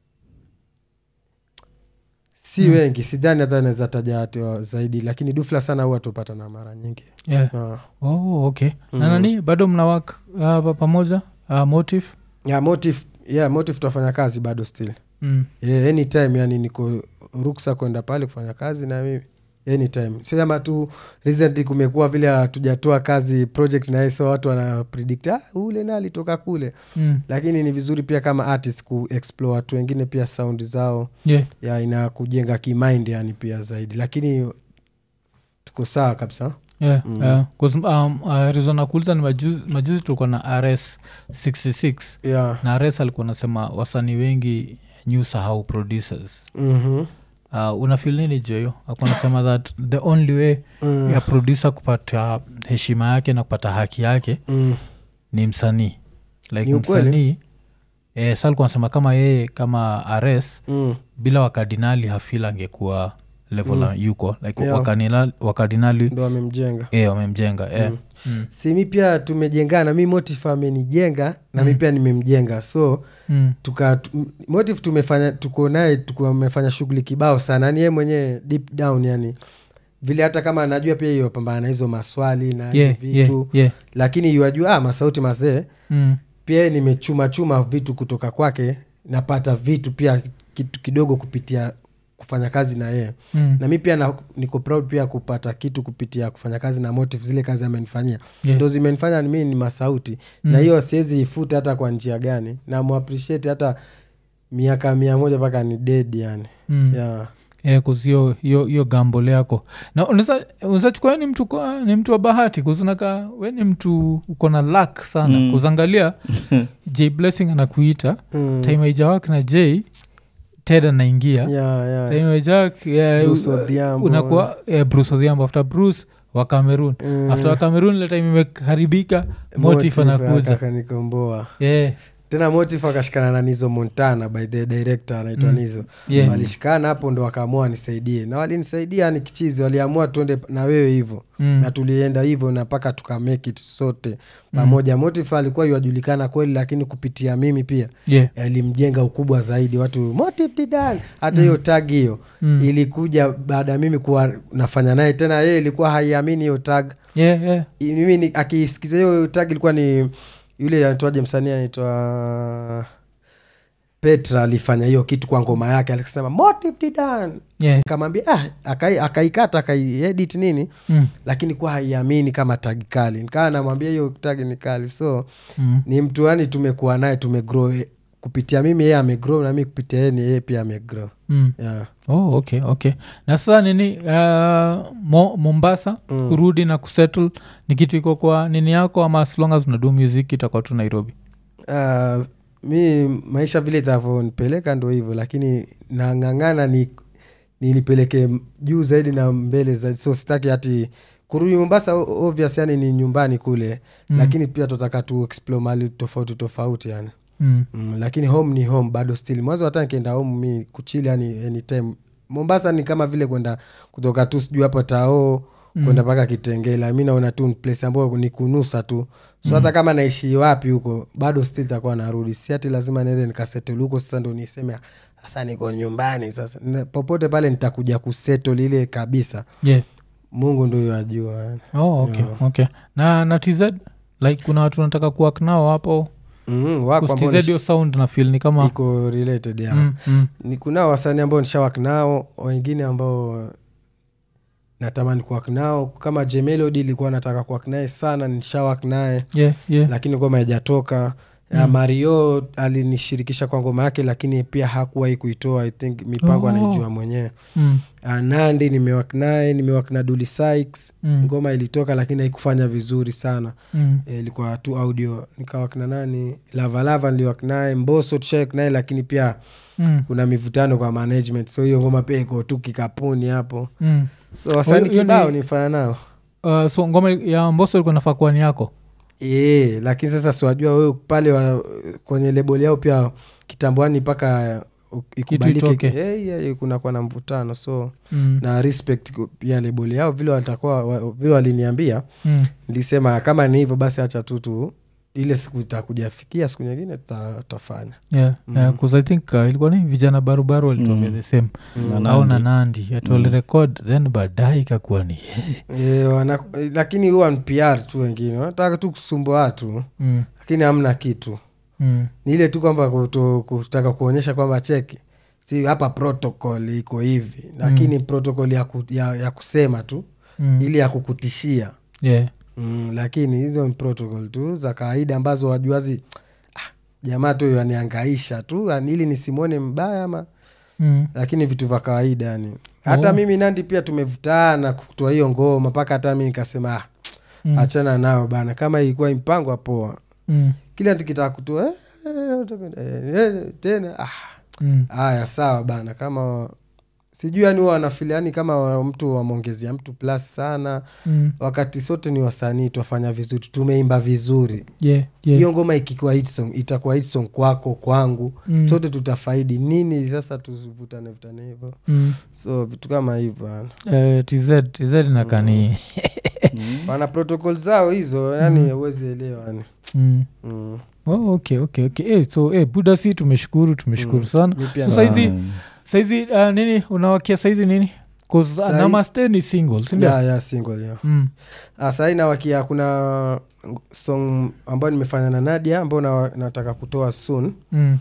si Mm. wengi sidhani hata naweza taja watu zaidi lakini dufla sana huwa tupatana mara nyingi yeah. uh, oh, okay Mm. na nani bado mna wak uh, pa- pamoja uh, motive yeah, motive yeah, motive tutafanya kazi bado still mm. yeah, anytime yani niko ruksa kwenda pale kufanya kazi na mimi anytime sema tu recently kumekuwa vile hatujatoa kazi project naye so watu wana predict ah, ule na alitoka kule Mm. lakini ni vizuri pia kama artist kuexplore watu wengine pia sound zao yeah. ya ina kujenga kimind yani pia zaidi lakini tuko sawa kabisa yeah. Mm. yeah. 'Cause, um, uh, reason nakuuliza ni majuzi, majuzi tulikuwa na rs 66 yeah. na rs alikuwa nasema wasanii wengi new sahau producers mm-hmm. uh, unafil nini joyo akuwa nasema that the only way mm. ya producer kupata heshima yake na kupata haki yake mm. ni msanii like Ni ukweli. msanii eh, sa alikuwa nasema kama yeye kama rs mm. bila wakardinali hafil angekuwa level Mm. mm. yuko like Yeah. wakardinali, wakardinali ndo amemjenga eh, wamemjenga eh. Mm. mm. si mi pia tumejengana mi motive amenijenga na mi Mm. pia nimemjenga so Mm. tuka tu- motive tumefanya tuko naye tumefanya shughuli kibao sana yani yeye mwenyewe deep down yani vile hata kama anajua pia hiyo pambana na hizo maswali na hizo Yeah, vitu yeah, yeah. lakini yuajua ah, masauti mazee Mm. pia yeye nimechuma chuma vitu kutoka kwake napata vitu pia kitu kidogo kupitia kufanya kazi na yeye Mm. na mi pia na, niko proud pia kupata kitu kupitia kufanya kazi na motive zile kazi amenifanyia Yeah. ndo zimenifanya mi ni masauti Mm. na hiyo siwezi ifuta hata kwa njia gani na muappreciate hata miaka mia moja mpaka ni dead yani Mm. yeah. Yeah, 'cause hiyo hiyo hiyo gambole yako na unaweza chukua we ni mtu kwa- ni mtu wa bahati kuzunaka we ni mtu uko na lak sana Mm. kuzangalia j blessing anakuita Mm. time aijawak na j ted anaingia Yeah, yeah. time aijawak yeah, Bruce Odhiambo. unakuwa yeah, bruce odhiambo after bruce wa cameroon Mm. after wa cameroon ile time imeharibika motif anakuja akanikomboa yeah. tena motif akashikana na nizo montana by the director anaitwa Mm. nizo Yeah. walishikana hapo ndo wakaamua nisaidie na walinisaidia ni kichizi waliamua tuende na wewe hivyo Mm. na tulienda hivyo na mpaka tuka make it sote pamoja motif alikuwa yuajulikana kweli lakini kupitia mimi pia yeah. alimjenga ukubwa zaidi watu motif didan hata hiyo tag hiyo Mm. ilikuja baada ya mimi kuwa nafanya naye tena yeye ilikuwa haiamini hiyo tag yeah, yeah. I- mimi ni- akisikiza hiyo tag ilikuwa ni yule anaitwaje msanii anaitwa petra alifanya hiyo kitu kwa ngoma yake alisema motive didan yeah. kamwambia ah, akai- akaikata akaiedit nini Mm. lakini kuwa haiamini kama tagi kali nikaa namwambia hiyo tagi ni kali so Mm. ni mtu yani tumekuwa naye tumegrow eh, kupitia mimi yeye amegrow na mi kupitia yeye ni yeye pia amegrow Mm. yeah. oh, okay okay na sasa nini uh, mo, mombasa Mm. kurudi na kusettle ni kitu iko kwa nini yako ama as long as unadu music itakuwa tu nairobi uh, mi maisha vile itavyonipeleka ndo hivyo lakini nang'ang'ana ni nilipeleke juu zaidi na mbele zaidi so sitaki hati kurudi mombasa o- obvious yani ni nyumbani kule Mm. lakini pia tutaka tu explore mali tofauti tofauti yani mm. mm, lakini home ni home bado still mwanzo hata nikienda home mi kuchili yani anytime mombasa ni kama vile kwenda kutoka tu sijui hapo tao Mm. kwenda mpaka kitengela mi naona tu ni place ambayo ni kunusa tu so hata kama naishi wapi huko bado still takuwa narudi si ati lazima niende nikasettle huko sasa ndo niseme "Ah, sasa niko nyumbani sasa Na popote pale nitakuja kusettle ile kabisa yeah. mungu ndo ajua oh, okay, Yeah. okay. na na tz like kuna watu nataka kuwak nao hapo mm, wako ambao kustz hiyo sound na feel ni kama iko related ya mm, mm, ni kunao wasanii ambao nishawak nao wengine ambao natamani kuwak nao kama jemelodi ilikuwa nataka kuwak naye sana nishawak naye yeah, yeah. lakini ngoma haijatoka mm. mario alinishirikisha kwa ngoma yake lakini pia hakuwahi kuitoa i think mipango Oh. anaijua mwenyewe Mm, uh, nandi nimewak naye nimewak na duli Sykes. Mm. ngoma ilitoka lakini haikufanya vizuri sana mm, Eh, ilikuwa tu audio nikawak na nani lavalava niliwak naye mboso tushawak naye lakini pia mm, kuna mivutano kwa management so hiyo ngoma pia iko tu kikapuni hapo mm. so wasanii hiyo ni- kibao nifanya nao Uh, so ngoma ya mboso ilikuwa nafaa kuwa ni yako e, lakini sasa siwajua wewe pale wa, kwenye lebol yao pia kitamboani mpaka uh, ikubalike itoke. Eh, yeah, kunakuwa na mvutano so mm, na respect ku- pia lebol yao vile watakuwa wa- vile waliniambia mm. nilisema kama ni hivyo basi hacha tu tu ile siku itakujafikia siku nyingine tuta- tutafanya yeah, yeah, 'cause i think uh, ilikuwa ni vijana barubaru walituambia Mm. the same Na au na Nandi. nandi atualirekod then baadaye ikakuwa ni e, wana, lakini huwa ni pr tu wengine wanataka tu kusumbua watu mm, lakini hamna kitu mm, ni ile tu kwamba kuto- kutaka kuonyesha kwamba cheki si hapa protocol iko hivi lakini protocol ya, ku, ya, ya kusema tu mm. ili ya kukutishia yeah. mm, lakini hizo ni protocol tu za kawaida ambazo wajuazi ah, jamaa tu yaniangaisha tu yani ili nisimwone mbaya ama mm. lakini vitu vya kawaida yani hata Oh. mimi nandi pia tumevutana kutoa hiyo ngoma mpaka hata mi nikasema ah, Mm. achana nao bana kama ilikuwa impangwa poa Mm. kila tukitaka kutoa eh, eh, eh, tena ah, Mm. haya sawa bana kama sijui yani huwa wanafili yani kama wa- mtu wamwongezea mtu plus sana Mm. wakati sote ni wasanii twafanya vizuri tumeimba vizuri Yeah, yeah. hiyo ngoma ikikuwa hit song itakuwa hit song kwako kwangu Mm. sote tutafaidi nini sasa tuvutane vutane hivyo Mm. so vitu kama hivyo yani. Eh, tz tz nakani wana protocol zao hizo yani huwezi elewa yani mm. mm. oh, okay okay okay eh, so eh, buda si tumeshukuru tumeshukuru sana Mi pia so na- saizi Mm. saizi uh, nini unawakia saizi nini bcause uh, Sai- namaste ni single sindio ya ya single ya mm. Ah, sahii nawakia kuna song ambayo nimefanya na nadia ambayo na, nataka kutoa soon Mm.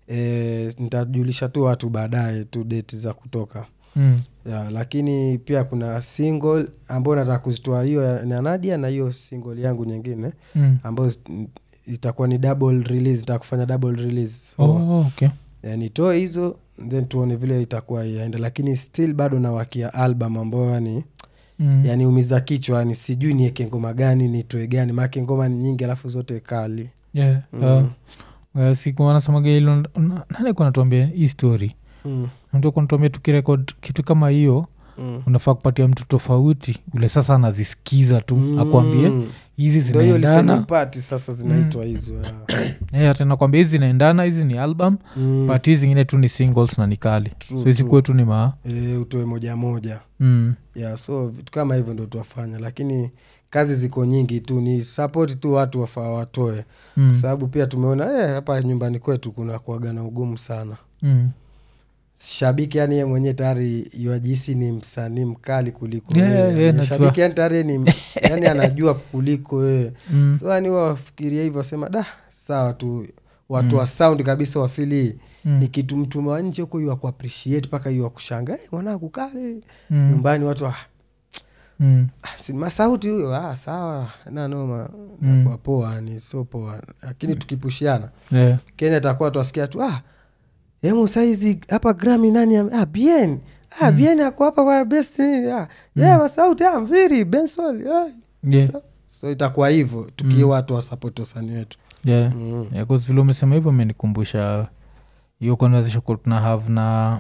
e, nitajulisha tu watu baadaye tu date za kutoka Mm. ya, lakini pia kuna single ambayo nataka kuzitoa hiyo ya- na nadia na hiyo single yangu nyingine Mm. ambayo s- itakuwa ni double release itakufanya double release so, Oh, okay eh, nitoe hizo then tuone vile itakuwa yaenda lakini still bado nawakia album ambayo yani mm. yani umiza kichwa yani sijui nieke ngoma gani nitoe gani maake ngoma ni nyingi alafu zote kali yeah. Mm. uh, uh, siku wanasemaga ilo nani kunatuambia hii story mm. ndio kunatuambia tukirekod kitu kama hiyo Mm. unafaa kupatia mtu tofauti ule sasa anazisikiza tu Mm. akwambie hizi Ndio hiyo listening zinaendana party sasa zinaitwa hizo ya. Eh, ati nakwambia hizi zinaendana hizi ni album Mm. but hizi zingine tu ni singles na ni kali True, so hizi true. kwetu ni maa Eh, utoe moja moja mm. yeah, so vitu kama hivyo ndo tuwafanya lakini kazi ziko nyingi tu ni support tu watu wafaa watoe Mm. sababu pia tumeona eh, hapa nyumbani kwetu kuna kuaga na ugumu sana Mm. shabiki yani ye mwenyewe tayari yuajisi ni msanii mkali kuliko Yeah, wewe. yeah, Yani najua. shabiki yani tayari ni yani anajua kuliko wewe Mm. so yani wafikiria hivyo wasema da sawa tu watu wa sound kabisa wafili Mm. ni kitu mtu wa nje huko yu akuappreciate mpaka yu akushanga hey, mwanangu kale Mm. nyumbani watu ah, Mm. si masauti huyo ah, sawa nanoma Mm. mm. poa ni so poa lakini tukipushiana Yeah. kenya takuwa twasikia tu ah, emu saizi hapa grami nani ame- ah, bien ah, bien ako hapa kwa best nini ah, yeah, masauti ah, mviri bensol ah. Yeah. so, so itakuwa hivyo tukiwa watu wasapoti wasanii wetu Yeah. mm. Yeah, 'cause vile umesema hivyo amenikumbusha hiyo conversation kwa tuna have na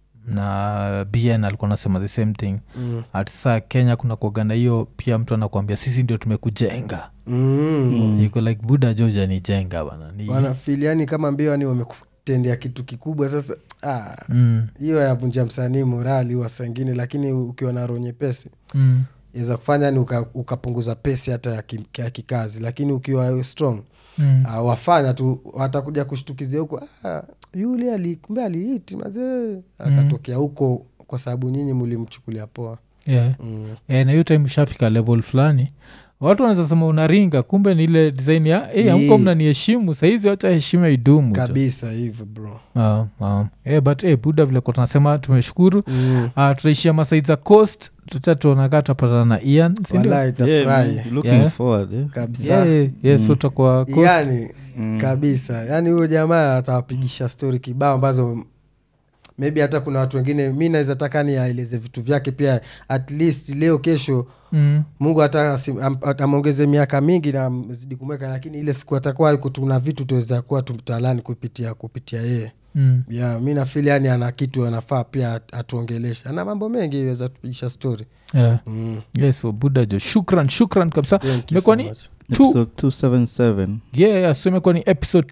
na bn alikuwa nasema the same thing Mm. ati saa kenya kuna kuagana hiyo pia mtu anakuambia sisi ndio tumekujenga Mm. iko like buda joja nijenga bana ni wanafili yani kama mbio yani wamekutendea kitu kikubwa sasa ah, mm, hiyo yavunja msanii morali wa sangine lakini ukiwa na roho nyepesi mm, iweza kufanya ni uka, ukapunguza pesi hata ya, ki, ya kikazi lakini ukiwa strong mm, uh, wafanya tu watakuja kushtukizia huko ah, yule ali- kumbe aliiti mazee akatokea huko kwa sababu nyinyi mulimchukulia poa yeah. mm. Eh, na hiyo time ushafika level fulani watu wanaweza sema unaringa kumbe ni ile design ya hey, amko Yeah. mnaniheshimu sahizi wacha heshima idumu jo." kabisa hivyo bro Ah, ah. Eh, but eh, buda vile kwa tunasema tumeshukuru mm. uh, tutaishia masaid za coast tutatuonakaa tutapatana na ian sindio? Wala Yeah, itafurahi man, looking Yeah. forward, eh. kabisa Yeah, yeah, yeah, so tutakuwa coast yani Mm. kabisa yaani huyo jamaa atawapigisha stori kibao ambazo maybe hata kuna watu wengine mi naweza taka ni aeleze vitu vyake pia at least leo kesho mm. mungu hata asi- am- at- amwongeze miaka mingi na zidi kumweka lakini ile siku atakuwa yuko tuna vitu tuweza kuwa tumtalani kupitia kupitia yeye Mm. yeah, mi nafili yani ana kitu anafaa pia at- atuongeleshe ana mambo mengi iweza tupigisha stori Yeah. mm. yes so buda jo shukran shukran kabisa Thank you imekuwa so ni much. two- Episode 277 yeah, yeah, so imekuwa ni episode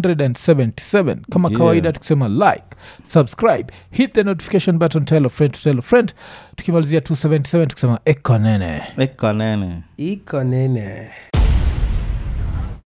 277 kama Yeah. kawaida tukisema like subscribe hit the notification button tell a friend to tell a friend tukimalizia 277 tukisema ekonene ekanene iko nene